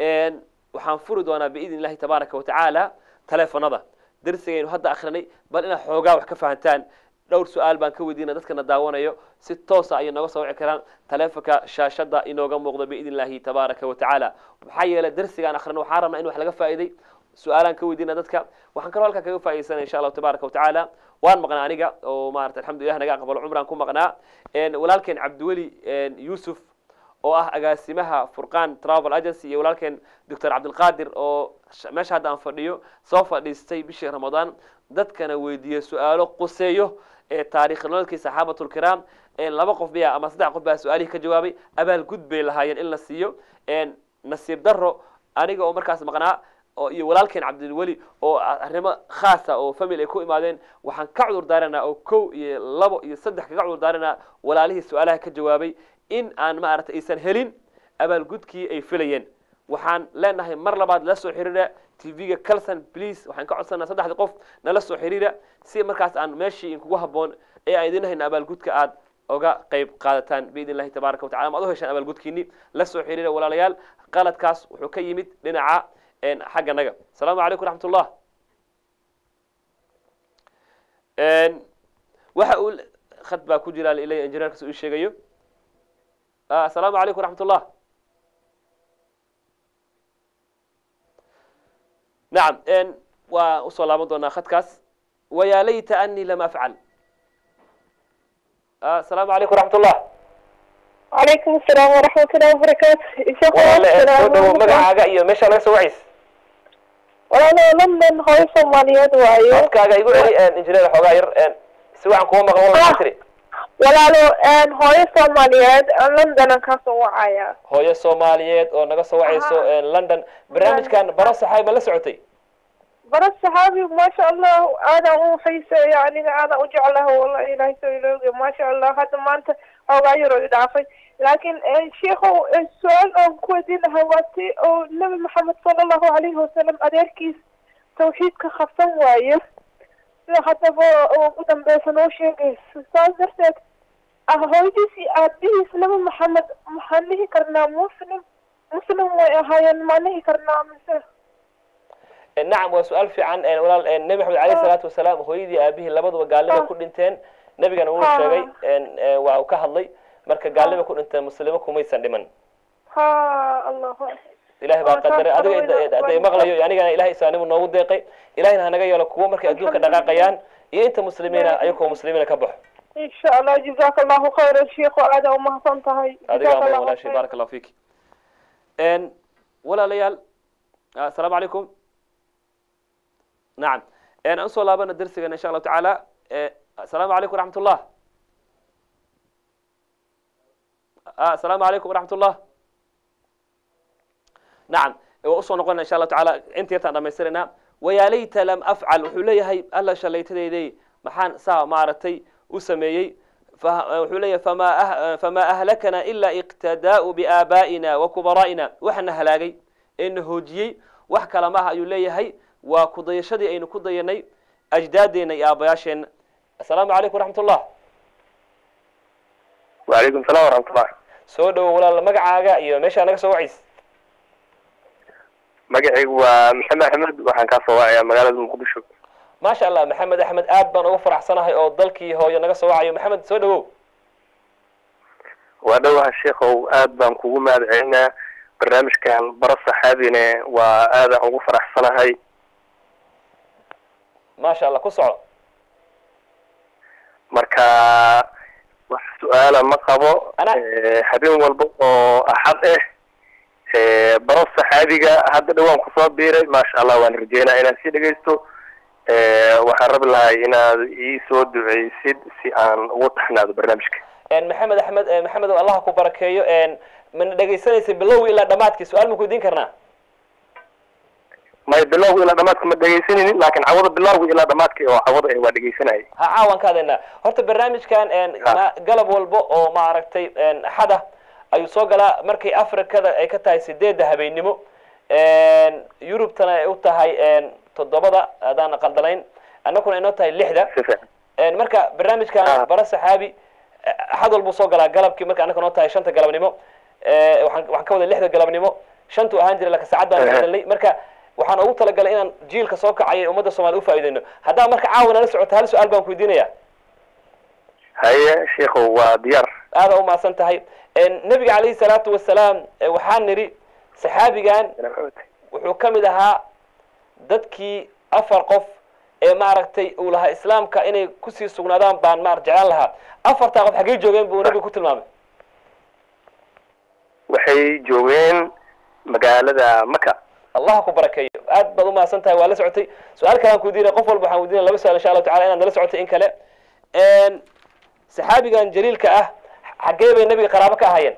waxaan furi doonaa biidn illahi tabaaraka watacaala teleefonada darsigaynu hadda akrinay bal inaad xoogaa wax ka fahantaan dhowr su-aal baan ka weydiina dadkana daawanayo si toosa ayay nooga soo wici karaan taleefonka shaashada inooga muuqdo biidn illahi tabaaraka watacaala maxaa yeelay darsigaan akrino waxaan rabnaa in wax laga faa'iday su-aalaan ka weydiina dadka waxaan kaloo halkaa kaga faa'idaysana insha allahu tabaaraka watacaala waan maqnaa aniga oo maarata alxamdulilah naga aqbalo cumraan ku maqnaa walaalkeen cabdiweli yuusuf oo ah agaasimaha furqaan travel agency iyo walaalkeen doctor cabdilqaadir oo meesha hadda aan fadhiyo soo fadhiistay bishii ramadaan dadkana weydiiyey su-aalo quseeyo ee taarikh nololkii saxaabatulkiraam laba qof baya ama saddex qof baa su-aalihii ka jawaabay abaalgud bay lahaayeen in la siiyo nasiib daro aniga oo markaas maqnaa oo iyo walaalkeen cabdilweli oo arrimo khaasa oo family ay ku imaadeen waxaan ka cudur daaranaa oo kow iyo labo iyo saddex kaga cudur daaranaa walaalihii su-aalaha ka jawaabay in aan maaragtay aysan helin abaalgudkii ay filayeen waxaan leenahay mar labaad la soo xiriira tv-ga calson please waxaan ka codsanaa saddexda qof nala soo xiriira si markaas aan meeshii inkugu habboon ee aan idin hayna abaalgudka aad oga qayb qaadataan biidn illahi tabaaraka watacala ma ad u heshaan abaalgudkiini la soo xiriira walaalayaal qaladkaas wuxuu ka yimid dhinaca xagga naga asalaamu calaykum raxmat ullah waxa uu khad baa ku jira ilay injineerkas uu sheegayo asalaamu calaykum raxmat ullah nacam waa usoo laaban doonaa khadkaas wayaa layta anii lam afcal asalaamu calaykum raxmat ullah وعليكم السلام ورحمة الله وبركاته شيخ walaale soo dhawo magacaaga iyo meesha laga soo wacays walaalo london hooyo soomaaliyeed waayo codkaaga igu celi injineer xoogaa yar si waxaan kuga maqan wala maxaa tiri walaalo hooyo soomaaliyeed londonan kasoo wacaya hooyo soomaaliyeed oo naga soo wacayso london barnaamijkan baro saxaay ma la socotay bara saxaabi maasha allah aadaan u xiiseeya aniga aadaan u jeclaha wallahi ilaahay soo ilooge maasha allah hadda maanta xoogaa yaroo i dhaafay laakiin sheikow su-aal oon ku weydiin lahaa waa ti oo nabi maxamed sala allahu alayhi wasalam adeerkiis tawxiidka qabsan waaye sida haddaba ugu dambeysa noo sheegayso saas darteed hooyadiis iyo aabihiis nabi maxamed maxaan dhihi karnaa muslim muslim way ahaayeen maan dhihi karnaa mise nacam waa su-aal fiican walaal nebi maxamed alayh salaatu wasalaam hooyadii aabihii labaduba gaalnimay ku dhinteen nebigana wuu sheegay waa uu ka hadlay marka gaalnimay ku dhinteen muslimo kumaysan dhiman ha allahu ilahay baa qadaray adiga hadday maqlayo anigana ilahay islaanimu noogu deeqay ilahayna hanaga yeelo kuwo markay adduunka dhaqaaqayaan iyo inta muslimiina ayagoo muslimiina ka baxo insha allah jazaka allahu khayra sheikhu aada umahadsan tahay adiga ama walaashay baaraka allahu fiki walaalayaal asalaamu calaykum nacam aan usoo laabana darsigana insha allahu tacaala asalaamu calaykum raxmat ullah asalaamu calaykum raxmat ullah nacam waa usoo noqona insha allahu tacaala inta yartaan dhamaystiraynaa wayaa layta lam afcal wuxuu leeyahay alla shalaytadeydey maxaan saa maaragtay u sameeyey wuxuu leeyahay fama famaa ahlakana ila iqtadaa'u biaabaa'ina wa kubaraa'ina waxana halaagay ee na hoojiyey wax kala maaha ayuu leeyahay waa kudayashadii aynu ku dayanay ajdaadeena iyo aabayaasheenna assalaamu calaykum raxmat ullah wacalaykum salaam waraxmatullah soo dhawo walaal magacaaga iyo meeshaa naga soo wacays magacaygu waa maxamed axmed waxaan kaa soo wacayaa magaalada muqdisho maasha allah maxamed axmed aad baan uga faraxsanahay oo dalkii hooyo naga soo wacayo maxamed soo dhawow waa dhowaha sheikow aad baan kugu mahad celinaa barnaamijkan baro saxaabine waa aadaan ugu faraxsanahay maasha allah ku soco marka wax su-aala ma qabo Ana- habeen walba oo axad ah baro saxaabiga hadda dhawaan kusoo biiray maasha allah waan rajeynaa inaan sii dhegaysto waxaan rabi lahay inaad ii soo duceysid si aan ugu taxnaado barnaamijka maxamed axmed maxamed oo allah ku barakeeyo mana dhegaysanaysa bilowgi ilaa dhamaadkii su-aal ma ku weydiin karnaa may bilowga ilaa dhamaadka ma dhegaysanaynin laakin cawada bilowga ilaa dhamaadka oo cawada eh waa dhegaysanayay ha caawan ka hadlaynaa horta barnaamijkan ma- galab walba oo maaragtay axada ayuu soo galaa markay afrikada ay ka tahay sideedda habeennimo yurubtana ay u tahay toddobada haddaan qaldanayn annaguna inoo tahay lixda si fiican marka barnaamijkan Ah. bara saxaabi axad walbuu soo galaa galabkii marka annaka noo tahay shanta galabnimo waxaan waxaan ka wada lixda galabnimo shantu ahaan jiray laakiin saacad baan Ehe. hadalnay marka waxaan ugu talagalay inaan jiilka soo kacaya ee ummadda soomaalida ufaa'ideyno haddaa marka caawa nala socota hal su-aal baan ku weydiinaya haye sheikow waa diyaar aada umahadsan tahay nebiga calayhi salaatu wasalaam eh, waxaan nidhi saxaabigan wuxuu ka mid ahaa dadkii afar qof ee maaragtay uu lahaa islaamka inay kusii sugnaadaan baan maar jeclaan lahaa afartaa qof xaggey joogeen buu nabigu ku tilmaamay waxay joogeen magaalada maka allah ku barakeeyo aad baad umahadsan tahay waa la socotay su-aal kalaan ku weydiinaya qof walba waxaan weydiinaya laba su-aal insha allahu tacala inaad nala socotay in kale saxaabigan jaliilka ah xaggee bay nabiga qaraabo ka ahaayeen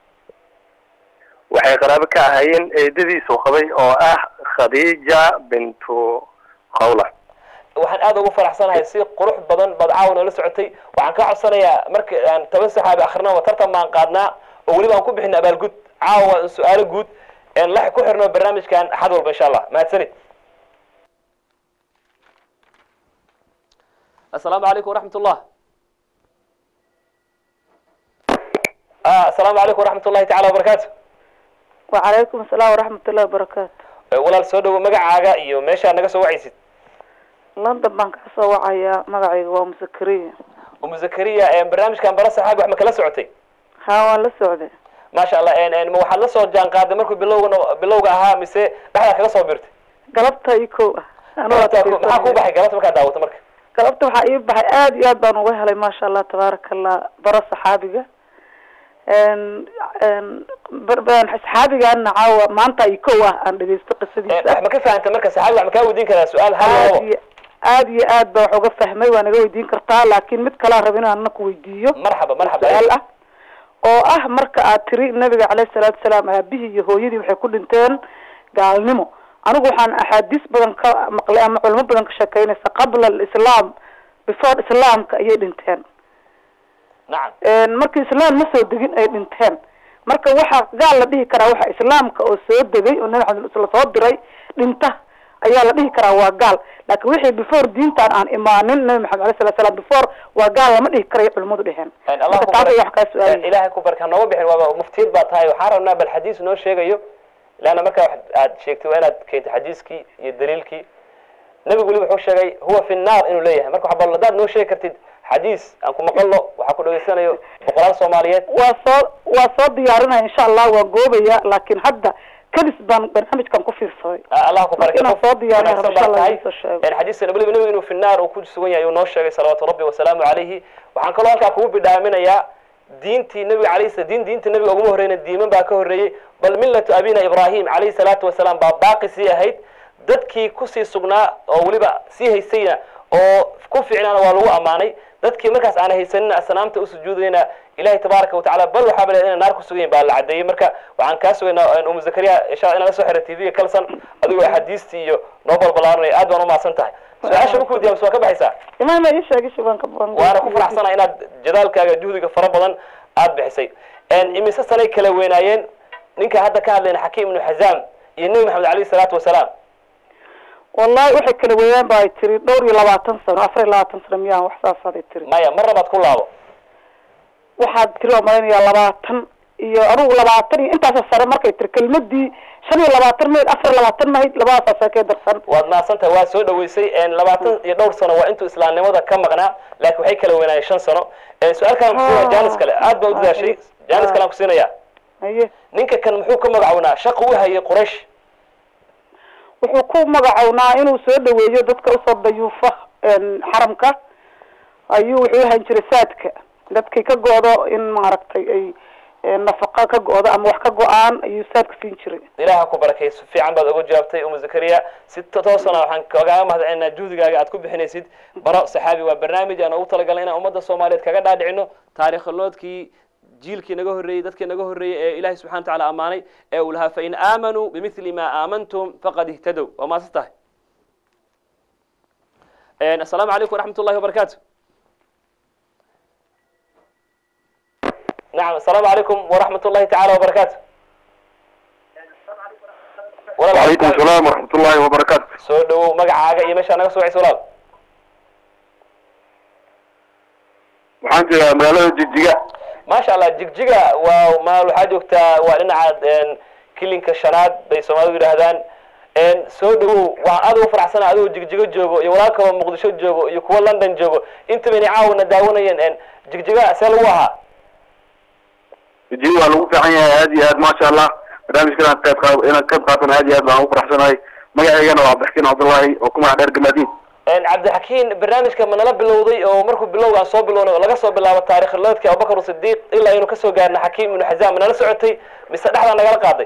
waxay qaraabo ka ahaayeen eedadiisu qabay oo ah khadiija bintu khawla waxaan aad ugu faraxsanahay si qurux badan baad caawa noola socotay waxaan kaa codsanayaa marka aan toban saxaabi akrinaba tartan baan qaadnaa oo weliba aan ku bixina abaalgud caawa su-aalo guud la ku xirno barnaamijkan axad walba insha allah mahadsanid asalaamu calaykum waraxmat ullah asalaamu calaykum waraxmat ullahi tacala wabarakaatu وعليكم السلام ورحمة الله وبركاته walaal soo dhawo magacaaga iyo meeshaa naga soo wacaysid لندن baan ka soo wacayaa magacayga waa musakariya umu zakariya barnaamijkan bara saxaabi wax ma kala socotay haa waan la socday maasha allah ma waxaad la soo jaan qaaday markuu bilowga bilowga ahaa mise dhexdaa kaga soo birtay galabta ii kow ah Anoo maxaa ku adkaysanaya. baxay galabta markaad daawato marka galabta waxaa ii baxay aad iyo aad baan uga helay maasha allah tabaaraka allah baro saxaabiga n n bar- bar- saxaabigaana caawa maanta ii kow ah aan dhegeysto wax qisadiisa ma ka fahanta marka saxaabi wax ma kaa weydiin karaa su-aal hal aad labo iyo aad iyo aad baa wax uga fahmay waa naga weydiin kartaa laakiin mid kalaa raba inaan ku weydiiyo marxaba marxaba su-aal ah oo ah marka aad tiri nabiga caleyhi salaatu wasalaam aabihii iyo hooyadii waxay ku dhinteen gaalnimo anigu waxaan axaadiis badan ka maqlay ama culimo badan ka sheekeynaysa qabla alislaam before islaamka ayay dhinteen nacam marka islaam ma soo degin ay dhinteen marka waxa gaal la dhihi karaa waxa islaamka oo soo degay oo nabi maxamed la soo diray dhinta ayaa la dhihi karaa waa gaal laakiin wixii before diintan aan imaanin nabi maxamed alay sala slam before waa gaal lama dhihi karayo culimadu dheheen allah marka ku taas ayaa wax kaa barak su-aalaya ilaahay ku barka nooga bixin waaba muftiyad baa tahay waxaan rabnaa bal xadiis noo sheegayo leanna markaa wax aad sheegtay waa inaad keento xadiiskii iyo daliilkii nabigu weliba wuxuu sheegay huwa fi nnaar inuu leeyahay marka waxa bal haddaad noo sheegi kartid xadiis aan ku maqalno waxaa ku dhageysanayo boqolaal soomaaliyeed waa soo waa soo diyaarinaya insha allah waan goobaya laakiin hadda kadis baan barnaamijkan ku fiirsaday Ah, allah ku Marka barke inaan soo diyaariyo wanaagsan insha baa Allah tahay. idiin soo sheego. Een, xadiiska weliba nabigu inuu fi naar uu ku sugan yahay uu noo sheegay salawaatu rabbi wasalaamu calayhi waxaan kaloo halkaa kugu bidhaaminayaa diintii nabiga calayhi sala- diin diinta nabiga uguma horreyna diiman baa ka horreeyey bal millatu abina ibrahim calayhi salaatu wasalaam baa baaqi sii ahayd dadkii kusii sugnaa oo weliba sii haysayna oo ku fiicnaana waa lagu ammaanay dadkii markaas aan haysanina asnaamta u sujuudayna ilahi tabaaraka watacala bal waxaaba leedahay inay naar ku sugan yihin baa la cadeeyey marka waxaan kaa sugaynaa umu zakariya insha allah inaan la soo xira t v-ga kalsan adigoo axaadiistii iyo noo balbalaaranaya aad baan umahadsan tahay su-aasha markuu diyaam waa ka baxaysaa imaam ii sheegay shibaan ka badan waana ku faraxsanahay inaad jadaalkaaga juhdiga fara badan aad bixisay imise sanay kala weynaayeen ninka hadda ka hadlayna xakiim ibnu xazaam iyo nebi maxamed alayhi salaatu wasalaam wallahi waxay kala weeyaan ba ay tiri dhowr iyo labaatan sano afar iyo labaatan sano miyaan wax saasaday tiri maya mar labaad ku laabo waxaad tiri oo malaynayaa labaatan iyo anugu labaatan iyo intaasoo sare markay tiri kelmadii shan iyo labaatan mayd afar iyo labaatan mahayd labadaasaa seekee darsan waad mahadsan tahay waa soo dhaweysay labaatan iyo dhowr sano waa intuu islaamnimada ka maqnaa laakiin waxay kala weynaayeen shan sano su-aal kalan kusiinaya janis kale aad baa u dadaashay janis kalean kusiinaya haye ninka kan muxuu ka magacownaa shaqu u hayay quraysh wuxuu ku magacownaa inuu soo dhaweeyo dadka usoo dayuufa xaramka ayuu wuxuu ahaan jiray saadka dadkay ka go-do in maaragtay ay nafaqa ka go-do ama wax ka go-aan ayuu saadka siin jiray ilaah ku barakay si fiican baad uga jawaabtay umu zakariya si toosana waxaan kagaaga mahadcelinaa juhdigaaga aad ku bixinaysid baro saxaabi waa barnaamij aan ugu talagalnay inaan ummadda soomaaliyeed kaga dhaadhicino taarikhaloodkii jiilkii naga horreeyey dadkii naga horreeyey ee ilahi subxana wa tacala ammaanay ee uu lahaa fain aamanuu bimithli ma aamantum faqad ihtadow waa maasan tahay assalaamu calaykum waraxmat ullahi wabarakaatu nacam assalaamu calaykum waraxmat ullahi tacala wabarakaatu وعليكم السلام ورحمة الله وبركاته soo dhawow magacaaga iyo meeshaa naga soo wacaysa walaal waxaan joogaa magaalada jigjiga maasha allah jigjiga waa ma waxaa joogtaa waa dhinaca kilinka shanaad bay soomaalidu yidhaahdaan soo dhawow waxaan aad ugu faraxsana adigoo jigjigo joogo iyo walaal kaloo muqdisho joogo iyo kuwa london joogo intaba inay caawina daawanayeen jigjiga see lagu ahaa jigjiga waa lagu fiican yahay aad iyo aad maasha allah barnaamijkan inaad qayb qaa- inaad qayb qaatan aad iyo aad baan ugu faraxsanahay magaceygana waa abdixkiin cabdullaahi oo ku magac dheer gamaadiid cabdixakiin barnaamijka ma nala bilowday oo markuu bilowgaan soo bilownay oo laga soo bilaabo taarikhilodadkii abubakar sidiiq ilaa aynu kasoo gaarna xakiim ibnu xazaam ma nala socotay mise dhexdaa nagala qaaday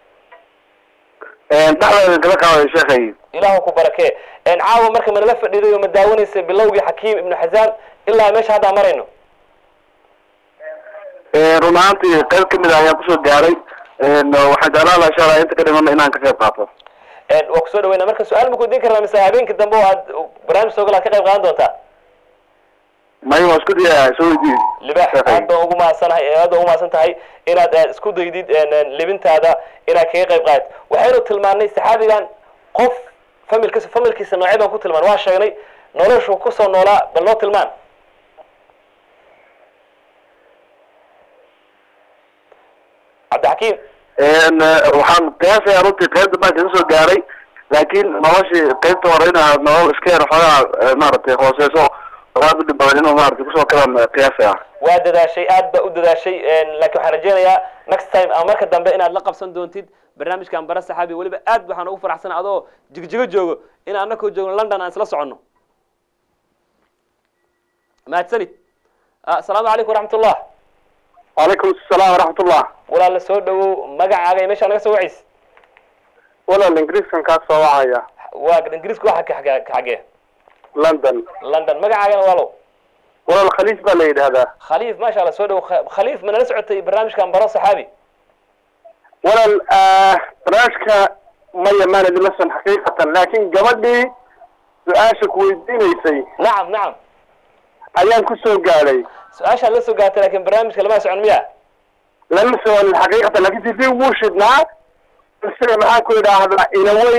dhexdeeda kala qaaday sheekhay ilaahu ku barakee caawa marka ma nala fadhiiday oo ma daawanaysay bilowgii xakiim ibnu xazaam ilaa meesha haddaa marayno run ahaantii qayb kamid ah ayaan kusoo gaaray waxaan jeclaan lahaa insha allah inta ka dhimana inaan ka qayb qaato waa kusoo dhaweyna marka su-aal ma kudiin karnaa mise habeenkii dambe oo aad barnaamij soo gala ad ka qayb qaadan doontaa may waa isku daya soo weydiin libax aad baan ugu mahadsanahay aad baan ugu mahadsan tahay inaad eh, isku daydid eh, libintaada inaad kaga qayb qaadid waxaynu tilmaanay saxaabigan qof familkiisa familkiisa noocee baan ku tilmaan waa sheegnay noloshu kusoo noolaa bal noo tilmaan cabdixakiim waxaan qiyaasaya runtii qaybta baan kaga soo gaaray laakiin noloshii qaybta hore inaad nolol iska yar xoogaa maaragtay hooseyso oo aad u dhib badan inuu maaragtay kusoo kalaan qiyaasaya waa dadaashay aad baa u dadaashay laakiin waxaan rajeynayaa next time ama marka dambe inaad la qabsan doontid barnaamijkan bara saxaabi weliba aad waxaan ugu faraxsana adoo jigjigo joogo in anakoo joogno london aan isla soconno mahadsanid Ah, asalaamu calaykum waraxmat ullah calaykum asalaam waraxmatullah walaala soo dhawow magacaaga iyo meeshaa naga soo wacays walaal ingiriiskan kaa soo wacaya waa ingiriisku waxa ka xagee ka xagee london london magacaagana walaalow walaal khaliif baa la yidhaahdaa khaliif maasha allah soo dhawow Kha- khaliif ma nala socotay barnaamijkan baro saxaabi walaal barnaamijka maya maan idinla son xaqiiqatan laakiin gabadhii su-aasha ku weydiinaysay nacam nacam ayaan ku soo gaadhay su-aashaad la soo gaartay laakiin barnaamijka lama socon miya lama soconin xaqiiqatan laakiin sidii wuu shidnaa sida maxaan ku idhaahdaa inaway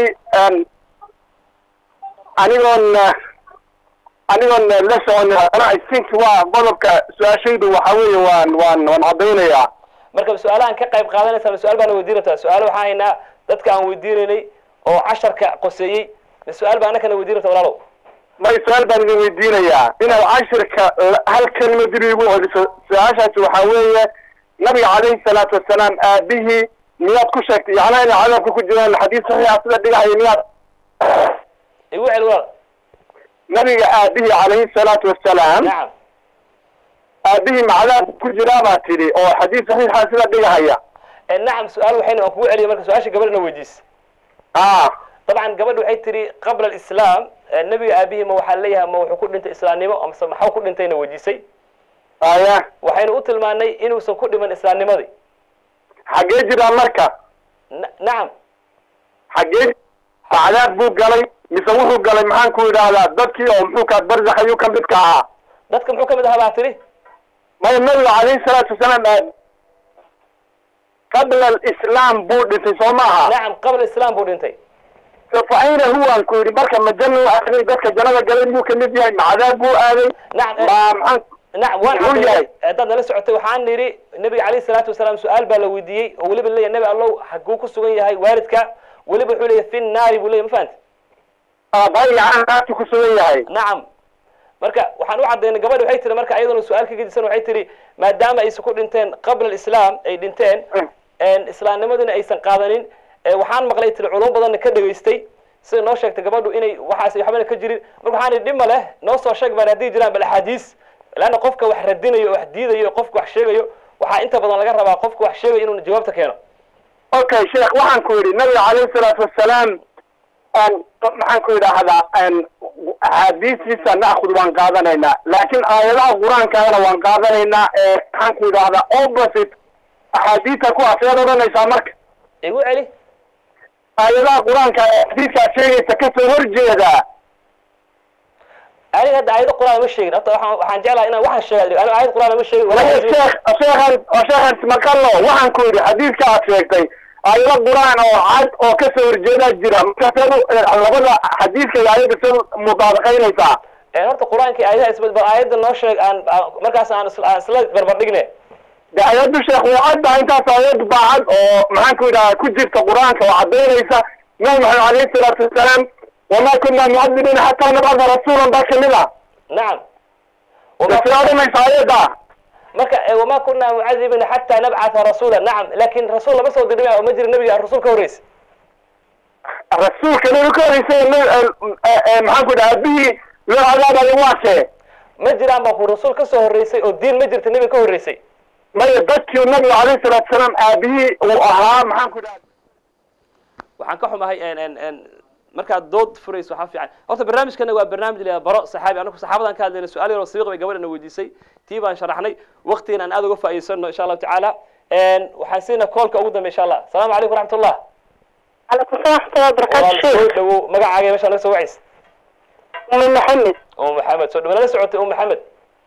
anigoon anigoon la soconin haddana i think waa qodobka su-aashaydu waxa weeye waan waan waan caddaynayaa marka su-aalahan ka qayb qaadanaysa su-aal baana weydiin rabtaa su-aalo waxaan haynaa dadka aan weydiinaynay oo casharka qoseeyey ma su-aal baa anakana weydiin rabta walaalow may su-aal baan idin weydiinayaa inaad cashirka la- hal kelima dib igu celiso su-aashaasi waxaa weeye nabiga calayhi salaatu wasalaam aabihii miyaad ku sheegtay yacnaa inay cadaabka ku jiraan xadiis saxiixa sida dhigahaya miyaad igu cel walaal nabiga aabihii calayhi salaatu wasalaam nacam aabihii ma cadaabka ku jiraa baa tidhi oo xadiis saxiixa sida dhigahaya Eh, nacam su-aal waxayna aan kugu celiya marka su-aasha gabadhna weydiis ah dabcan gabadha waxay tihi qabla alislaam eh, nebiga aabihii ma waxaa leeyahay ma wuxuu ku dhintay islaamnimo amase maxaa ku dhintayna weydiisay aya waxaynu u tilmaanay inuusan ku dhiman islaamnimadii xaggee jiraa marka Na- nacam xaggee ma cadaab buu galay mise wuxuu galay maxaan ku idhaahdaa dadkii oo muxuu kaa barzax ayuu ka mid ka ahaa dadka muxuu ka mid ahaa baa tihi maya nabiga calayhi salaatu wasalaam aad qabla alislaam buu dhintay soo maaha nacam qabla islaam buu dhintay fa ayna huwan ku yidhi marka ma jannu aaday dadka jannada galay miyuu kamid yahay ma cadaab buu aaday nacam ma maxaan nacam waan Wuxuu caddaynay yahay. haddaad nala socotay waxaan nidhi nabiga calayhi salaatu wasalaam su-aal baa la weydiiyey oo weliba leeyahay nabi allow haguu ku sugan yahay waalidka weliba wuxuu leeyahay fi nnaari buu leeyahay ma fahanti aabbahay gacantaatu ku sugan yahay nacam marka waxaan u cadaynay gabadha waxay tiri marka iyaduna su-aal ka gedisan waxay tiri maadaama aysan ku dhinteen qabla alislaam ay dhinteen een islaamnimadina aysan qaadanin ee waxaan maqlay tiri culum badanna ka dhegaystay sida noo sheegtay gabadhu inay waxaas waxbana ka jirin marka waxaan idhi dhima leh noo soo sheeg baan haddii jiraan bal axaadiis leanna qofka wax radinayo oo wax diidayo qofka wax sheegayo waxaa inta badan laga rabaa qofka wax sheegayo inuu jawaabta keeno okay sheekh waxaan ku yidhi nabiga calayhi salaatu wasalaam aan maxaan ku idhaahdaa aan axaadiistiisa naakhud waan qaadanaynaa laakiin aayadaha qur-aankaana waan qaadanaynaa ee maxaan ku idhaahdaa opposite axaadiista ku aseed odhanaysaa marka igu celi aayadaha qur-aanka ee xadiidkaa sheegaysa kasoo horjeeda aniga hadda aayado qur-aan ma sheegin horta waxaan waxaan jeclahay inaan waxaan sheega aniga aayad qur-aan ma sheegin walahi walaa sheekh sheekhan sheekhan maqallo waxaan ku yidhi xadiidka aad sheegtay aayado qur-aan oo cad oo kasoo horjeedaa jira marka sedu labada xadiidka iyo aayadda sedu mudaabaqaynaysaa Een, horta qur-aankii aayadaha isbad bal aayadda noo sheeg aan aan- markaas aan isla aan isla barbar dhigne de aayaddu sheekh waa cad tahay intaas aayad baa cad oo maxaan ku yidhaha ku jirta qur-aanka oo caddaynaysa nabi maxamed calayhi salaatu wasalaam wamaa kunna mucadibiina xataa nabcada rasuulan baa kamid ah nacam de sida odhanaysa aayadda marka eh, wamaa kunaa mucadibina xataa nabcatha rasuula nacam laakin rasuul lama soo dirin ma jira nabiga rasuul ka horreysa rasuulka nabi ka horeysay maxaan ku dhaha aabihii loo cadaabaya waase ma jiraan baa ku rasuul ka soo horreysay oo diin ma jirta nebiga ka horreysay maya dadkii nabiga alayhi salaatu salaam aabihii uu ahaa maxaan ku dhaha waxaan ka xumahay n n n markaad dood furayso waxaa fiican horta barnaamijkana waa barnaamij la yidhaha baro saxaabi anaku saxaabadan ka hadlayna su-aal yaroo sabiiq bay gabadhana weydiisay tii baan sharaxnay waqtigan aan aad uga faa'iidsano insha allahu tacaala waxaan siinaa koolka ugu dambe insha allah asalaamu calaykum waraxmatullah عليكم السلام ورحمة الله وبركاته walaal soo شيخ dhawow magacaaga meesha naga soo wacays أم محمد um maxamed soo dhawo nala socotay um maxamed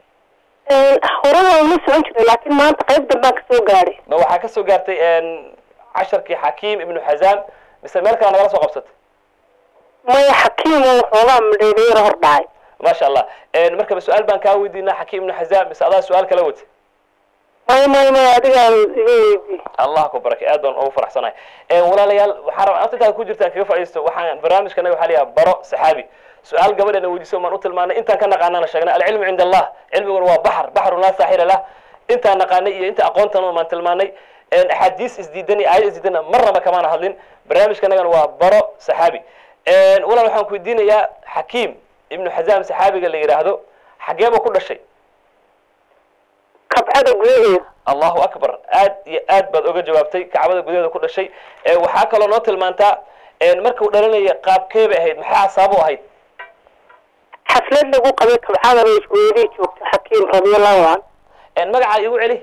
horada uma socon jiray laakiin maanta qayb dambaan kasoo gaadhay ma waxaa ka soo gaartay casharkii xakiim ibnu xazaam mise meel kale nagala soo qabsatay maya xakiim oo waxoogaa madheereero hor dhacay maasha allah markaba su-aal baan kaa weydiinaa xakiim ibnu xazaam mise adaa su-aal kala watay maya maya maya adigaa iga weydiiyey allah ku barakay aad baan ugu faraxsanahay walaalayaal waxaan rabaa anta intaan ku jirtaan kaga faa'iisto waxaan barnaamijkanaga waxaa layaha baro saxaabi su-aal gabadheena weydiiso maan u tilmaanay intaan ka naqaanana sheegnay alcilmu cinda allah cilmiguna waa baxar baxru laa saaxila lah intaan naqaanay iyo inta aqoontan maan tilmaanay axaadiis isdiidan iyo aayad isdiidana marnaba kamaana hadlin barnaamijkanagana waa baro saxaabi walaal waxaan ku weydiinayaa xakiim ibnu xazaam saxaabiga la yidhaahdo xageeba ku dhashay kabcada gudaheeda allahu akbar aad iyo aad baad oga jawaabtay kacbada gudaheeda ku dhashay waxaa kaloo noo tilmaantaa markuu dhalinaya qaabkee bay ahayd maxaa asaabu ahayd xaflad lagu qabay kabcada bay isweydii joogta xakiim radiallahu can magacaa igu celi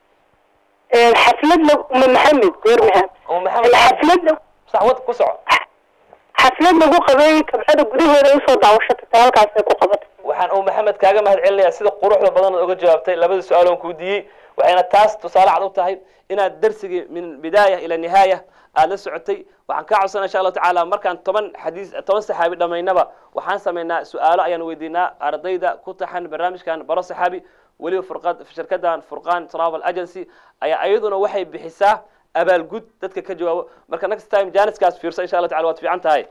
xaflad la uma maxamed goor maham um maxamed xaflad la saxwad ku soco xaflad lagu qabay kabcada gudaheeda usoo daawasho tagtay halkaasay ku qabatay waxaan uu maxamed kaaga mahad celinayaa sida quruxda badan ood oga jawaabtay labada su-aaloon kuu diiyey waxayna taas tusaale cad u tahay inaad darsigii min bidaaya ila nihaaya aada la socotay waxaan kaa codsanaa insha allahu tacaala markaan toban xadiis toban saxaabi dhamaynaba waxaan samaynaa su-aalo ayaan weydiinaa ardayda ku taxan barnaamijkan baro saxaabi weliba furqad shirkadan furqan travel agency ayaa iyaduna waxay bixisaa abaalgud dadka ka jawaabo marka next time janiskaas fiirso insha allah tacala waad fiican tahay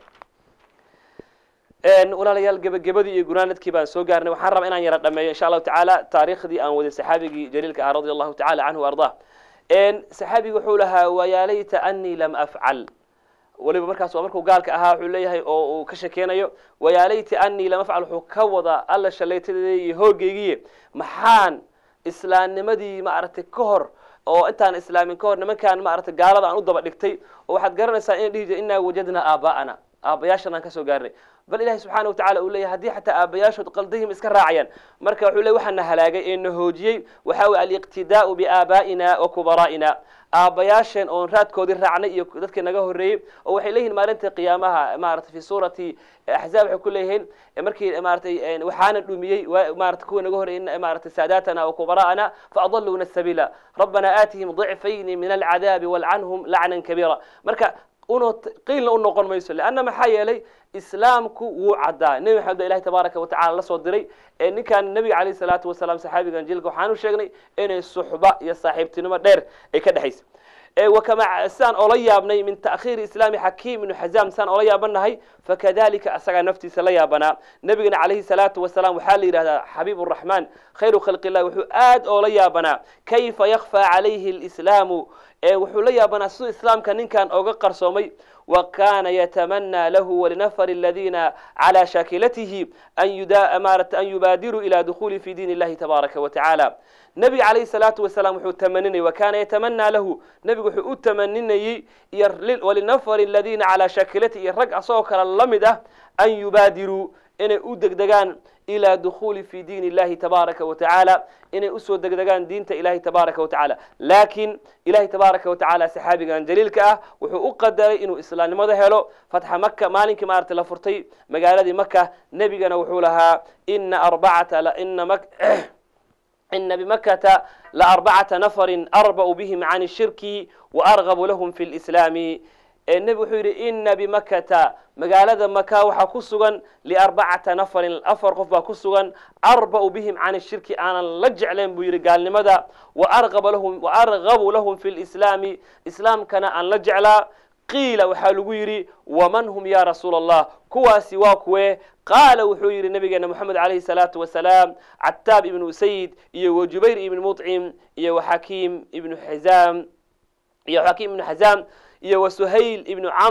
walaalayaal gebagabadii iyo gunaanadkii baan soo gaarnay waxaan rabaa inaan yara dhameeyo insha allahu tacaala taariikhdii aan waday saxaabigii jaliilka ah radia allahu tacala canhu ardaa saxaabigi wuxuu lahaa wayaalayta anii lam afcal weliba markaas waa markuu gaalka ahaa wuxuu leeyahay oo uu ka shakeynayo wayaalayta anii lam afcal wuxuu ka wadaa alla shalaytadeeda iyo hoogeygiye maxaan islaamnimadii maaragtay ka hor oo intaan islaamin ka hor nimankaan maaragtay gaalada aan u daba dhigtay oo waxaad garanaysaa inay dhihi jira innaa wajadnaa aabaa'ana aabayaashan aan kasoo gaarnay bal ilahi subxaana wa tacala uu leeyahy haddii xataa aabayaashood qaldahim iska raacayaan marka wuxuu ley waxaa na halaagay ee na hoojiyey waxaa weye aliqtidaau biaabaa'ina wa kubaraa'ina aabayaasheen oon raadkoodii raacnay iyo dadkii naga horreeyey oo waxay leeyihin maalinta qiyaamaha maarata fi suurati axzaab waxay ku leeyihiin markii maaratay waxaana dhumiyey maarata kuwa naga horreeyey maaratay saadaatana wa kubara'ana faadaluna sabiila rabbana aatihim ضicfayni min alcadaabi walcanhum lacnan kabiira marka un qiilna u noqon mayso leanna maxaa yeelay islaamku wuu caddaa nebi maxamed ba ilahi tabaaraka wa tacala la soo diray ninkan nebiga calayh salaatu wasalaam saxaabigan jilka waxaan u sheegnay inay suxba iyo saaxiibtinimo dheer ay ka dhexaysa wakama sidaan oola yaabnay min ta'khiiri islaami xakiim ibnu xazaam sidaan oola yaabanahay fakadalika asagaa naftiisa la yaabanaa nebigana calayhi salaatu wasalaam waxaa la yidhahdaa xabiib raxmaan khayru khalqi illah wuxuu aad oola yaabanaa kayfa yakfaa calayhi lislaamu wuxuu la yaabanaa siduu islaamka ninkan oga qarsoomay wa kana yatamanaa lahu walinafar aladiina calى shaakilatihi an yubaadiruu ila dukhuli fi diin illahi tabaaraka wa tacaala nebiga calayhi salaatu wasalaam wuxuu tamaninayay wa kana yatamanaa lahu nebigu wuxuu u tamaninayey iyo walinafari aladiina calaa shaakilatihi iyo rag asagoo kale la mid ah an yubaadiruu inay u degdegaan ilى dukhuli fi diin illahi tabaaraka wa tacaala inay usoo degdegaan diinta ilahi tabaaraka wa tacaala laakiin ilahi tabaaraka wa tacaala saxaabigan jaliilka ah wuxuu u qadaray inuu islaamnimada helo fatxa maka maalinkii maarata la furtay magaaladii maka nebigana wuxuu lahaa ina arbacata ina ina bimakata laarbacata nafarin arba'u bihim can shirki waargabu lahum fi lislaami nebi wuxuu yidhi ina bimakata magaalada maka waxaa ku sugan liarbacata nafarin afar qof baa ku sugan arba'u bihim can shirki aanan la jeclayn buu yidhi gaalnimada waargabu lahum fi lislaami islaamkana aan la jeclaa qiila waxaa lagu yidhi waman hum ya rasuula allah kuwaasi waa kuwee qaala wuxuu yidhi nabigeena moxamed calayhi salaatu wasalaam cataab ibnu usayid iyo wa jubayr ibnu muطcim iyo wa xakiim ibnu xizaam iyo xakiim ibnu xazaam iyo wa suhayl ibnu camr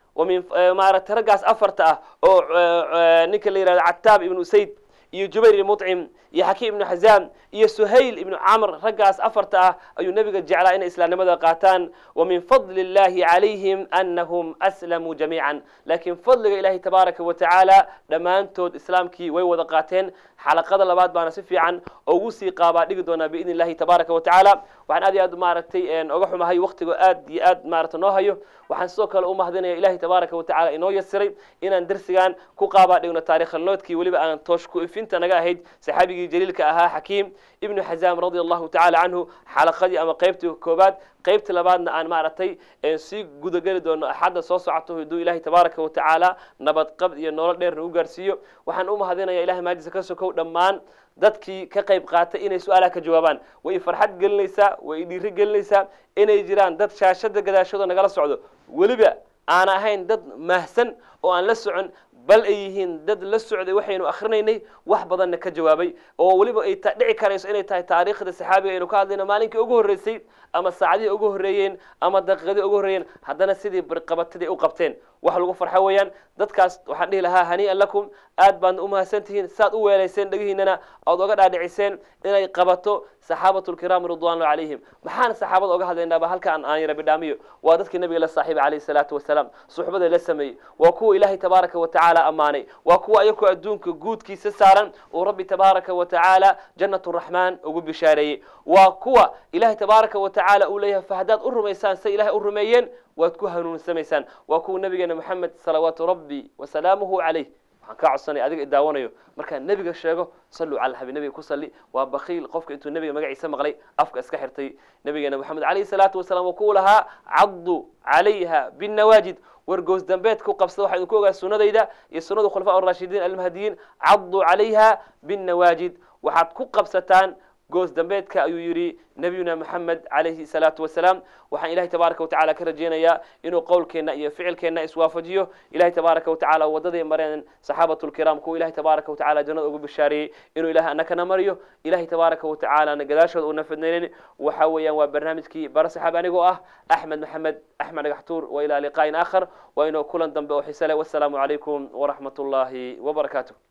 wa min maaragtay raggaas afarta ah oo ninka la yihahdo cataab ibnu usayd iyo jubayr ibn muطcim iyo xakiim ibnu xazaam iyo suhayl ibnu camr raggaas afarta ah ayuu nebiga jeclaa inay islaamnimada qaataan wa min fadli اllahi calayhim anahum aslamuu jamiica laakiin fadliga ilahi tabaaraka wa tacaala dhammaantood islaamkii way wada qaateen xalaqada labaad baana si fiican ugu sii qaabaa dhigi doonaa biidni illahi tabaaraka wa tacaala waxaan aad iyo aad maaragtay oga xumahay waktigo aad iyo aad maarata noo hayo waxaan sidoo kale u mahadinaya ilahi tabaaraka wa tacala inoo yasiray inaan dersigan ku qaabaa dhigno taarikhanoodkii weliba aan toosh ku ifinta naga ahayd saxaabigii jaliilka ahaa xakiim ibnu xazaam radia allahu tacala canhu xalaqadii ama qeybtii koobaad qeybta labaadna aan maaragtay sii gudageli doono axadda soo socoto haduu ilahi tabaaraka wa tacaala nabadqab iyo nolol dheerna u gaarsiiyo waxaan u mahadinaya ilahay maajisa ka sokow dhammaan dadkii ka qayb qaatay inay su-aalaha ka jawaabaan way farxad gelinaysaa way dhiiri gelinaysaa inay jiraan dad shaashada gadaashooda nagala socdo weliba aan ahayn dad mahsan oo aan la socon bal ay yihiin dad la socday waxaynu akrinaynay wax badanna ka jawaabay oo weliba ay dhici karayso inay tahay taariikhda saxaabiga aynu ka hadlayno maalinkii ugu horreysay ama saacadihii ugu horreeyeen ama daqiiqadii ugu horreeyeen haddana sidii barqabatadii u qabteen wax lagu farxo weeyaan dadkaas waxaan dhihi lahaa hanii'an lakum aad baadna u mahadsan tihiin saad u weelayseen dhegihiinana oad oga dhaadhiciseen inay qabato saxaabatu lkiraam ridwaanullah calayhim maxaan saxaabada oga hadlaynaaba halkaan aan yara bidhaamiyo waa dadkii nabiga la saaxiibay calayhi salaatu wasalaam suxbada la sameeyey waa kuwa ilaahay tabaaraka wa tacaala ammaanay waa kuwa ayakoo adduunka guudkiisa saaran uu rabbi tabaaraka wa tacaala jannat raxmaan ugu bishaareeyey waa kuwa ilaahay tabaaraka wa tacaala uu leeyahay fa haddaad u rumaysaan say ilahay u rumeeyeen waad ku hanuunsamaysaan waa kuwa nabigeena moxamed salawaatu rabbi wasalaamuhu calayh waxaan kaa codsanaya adiga idaawanayo markaan nebiga sheego salluu cala alxabiib nebiga ku salli waa bakiil qofka intuu nebiga magaciisa maqlay afka iska xirtay nabigeena moxamed calayhi salaatu wasalaam oo ku lahaa caddu calayha binnawaajid wargoos dambeed ku qabsada waxaa idinku ogaa sunnadayda iyo sunnada khulafaa arashidiin almahdiyiin caddu calayha binnawaajid waxaad ku qabsataan goos dambeedka ayuu yidhi nabiyuna moxamed calayhi salaatu wasalaam waxaan ilahay tabaaraka watacala ka rajeynayaa inuu qowlkeenna iyo ficilkeenna iswaafajiyo ilahay tabaaraka watacala wadaday mareen saxaabatu lkiraam kuwa ilahay tabaaraka watacala jannada ugu bishaareeyey inuu ilahay anakana mariyo ilahay tabaaraka watacaalana gadaashooda uuna fidnaynin waxa weeyaan waa barnaamijkii bara saxaab anigoo ah axmed maxamed axmed dhagaxtuur wa ilaa liqaa'in aakhar waa inuu kulan dambe oo xise leh wassalaamu calaykum waraxmat ullaahi wabarakaatu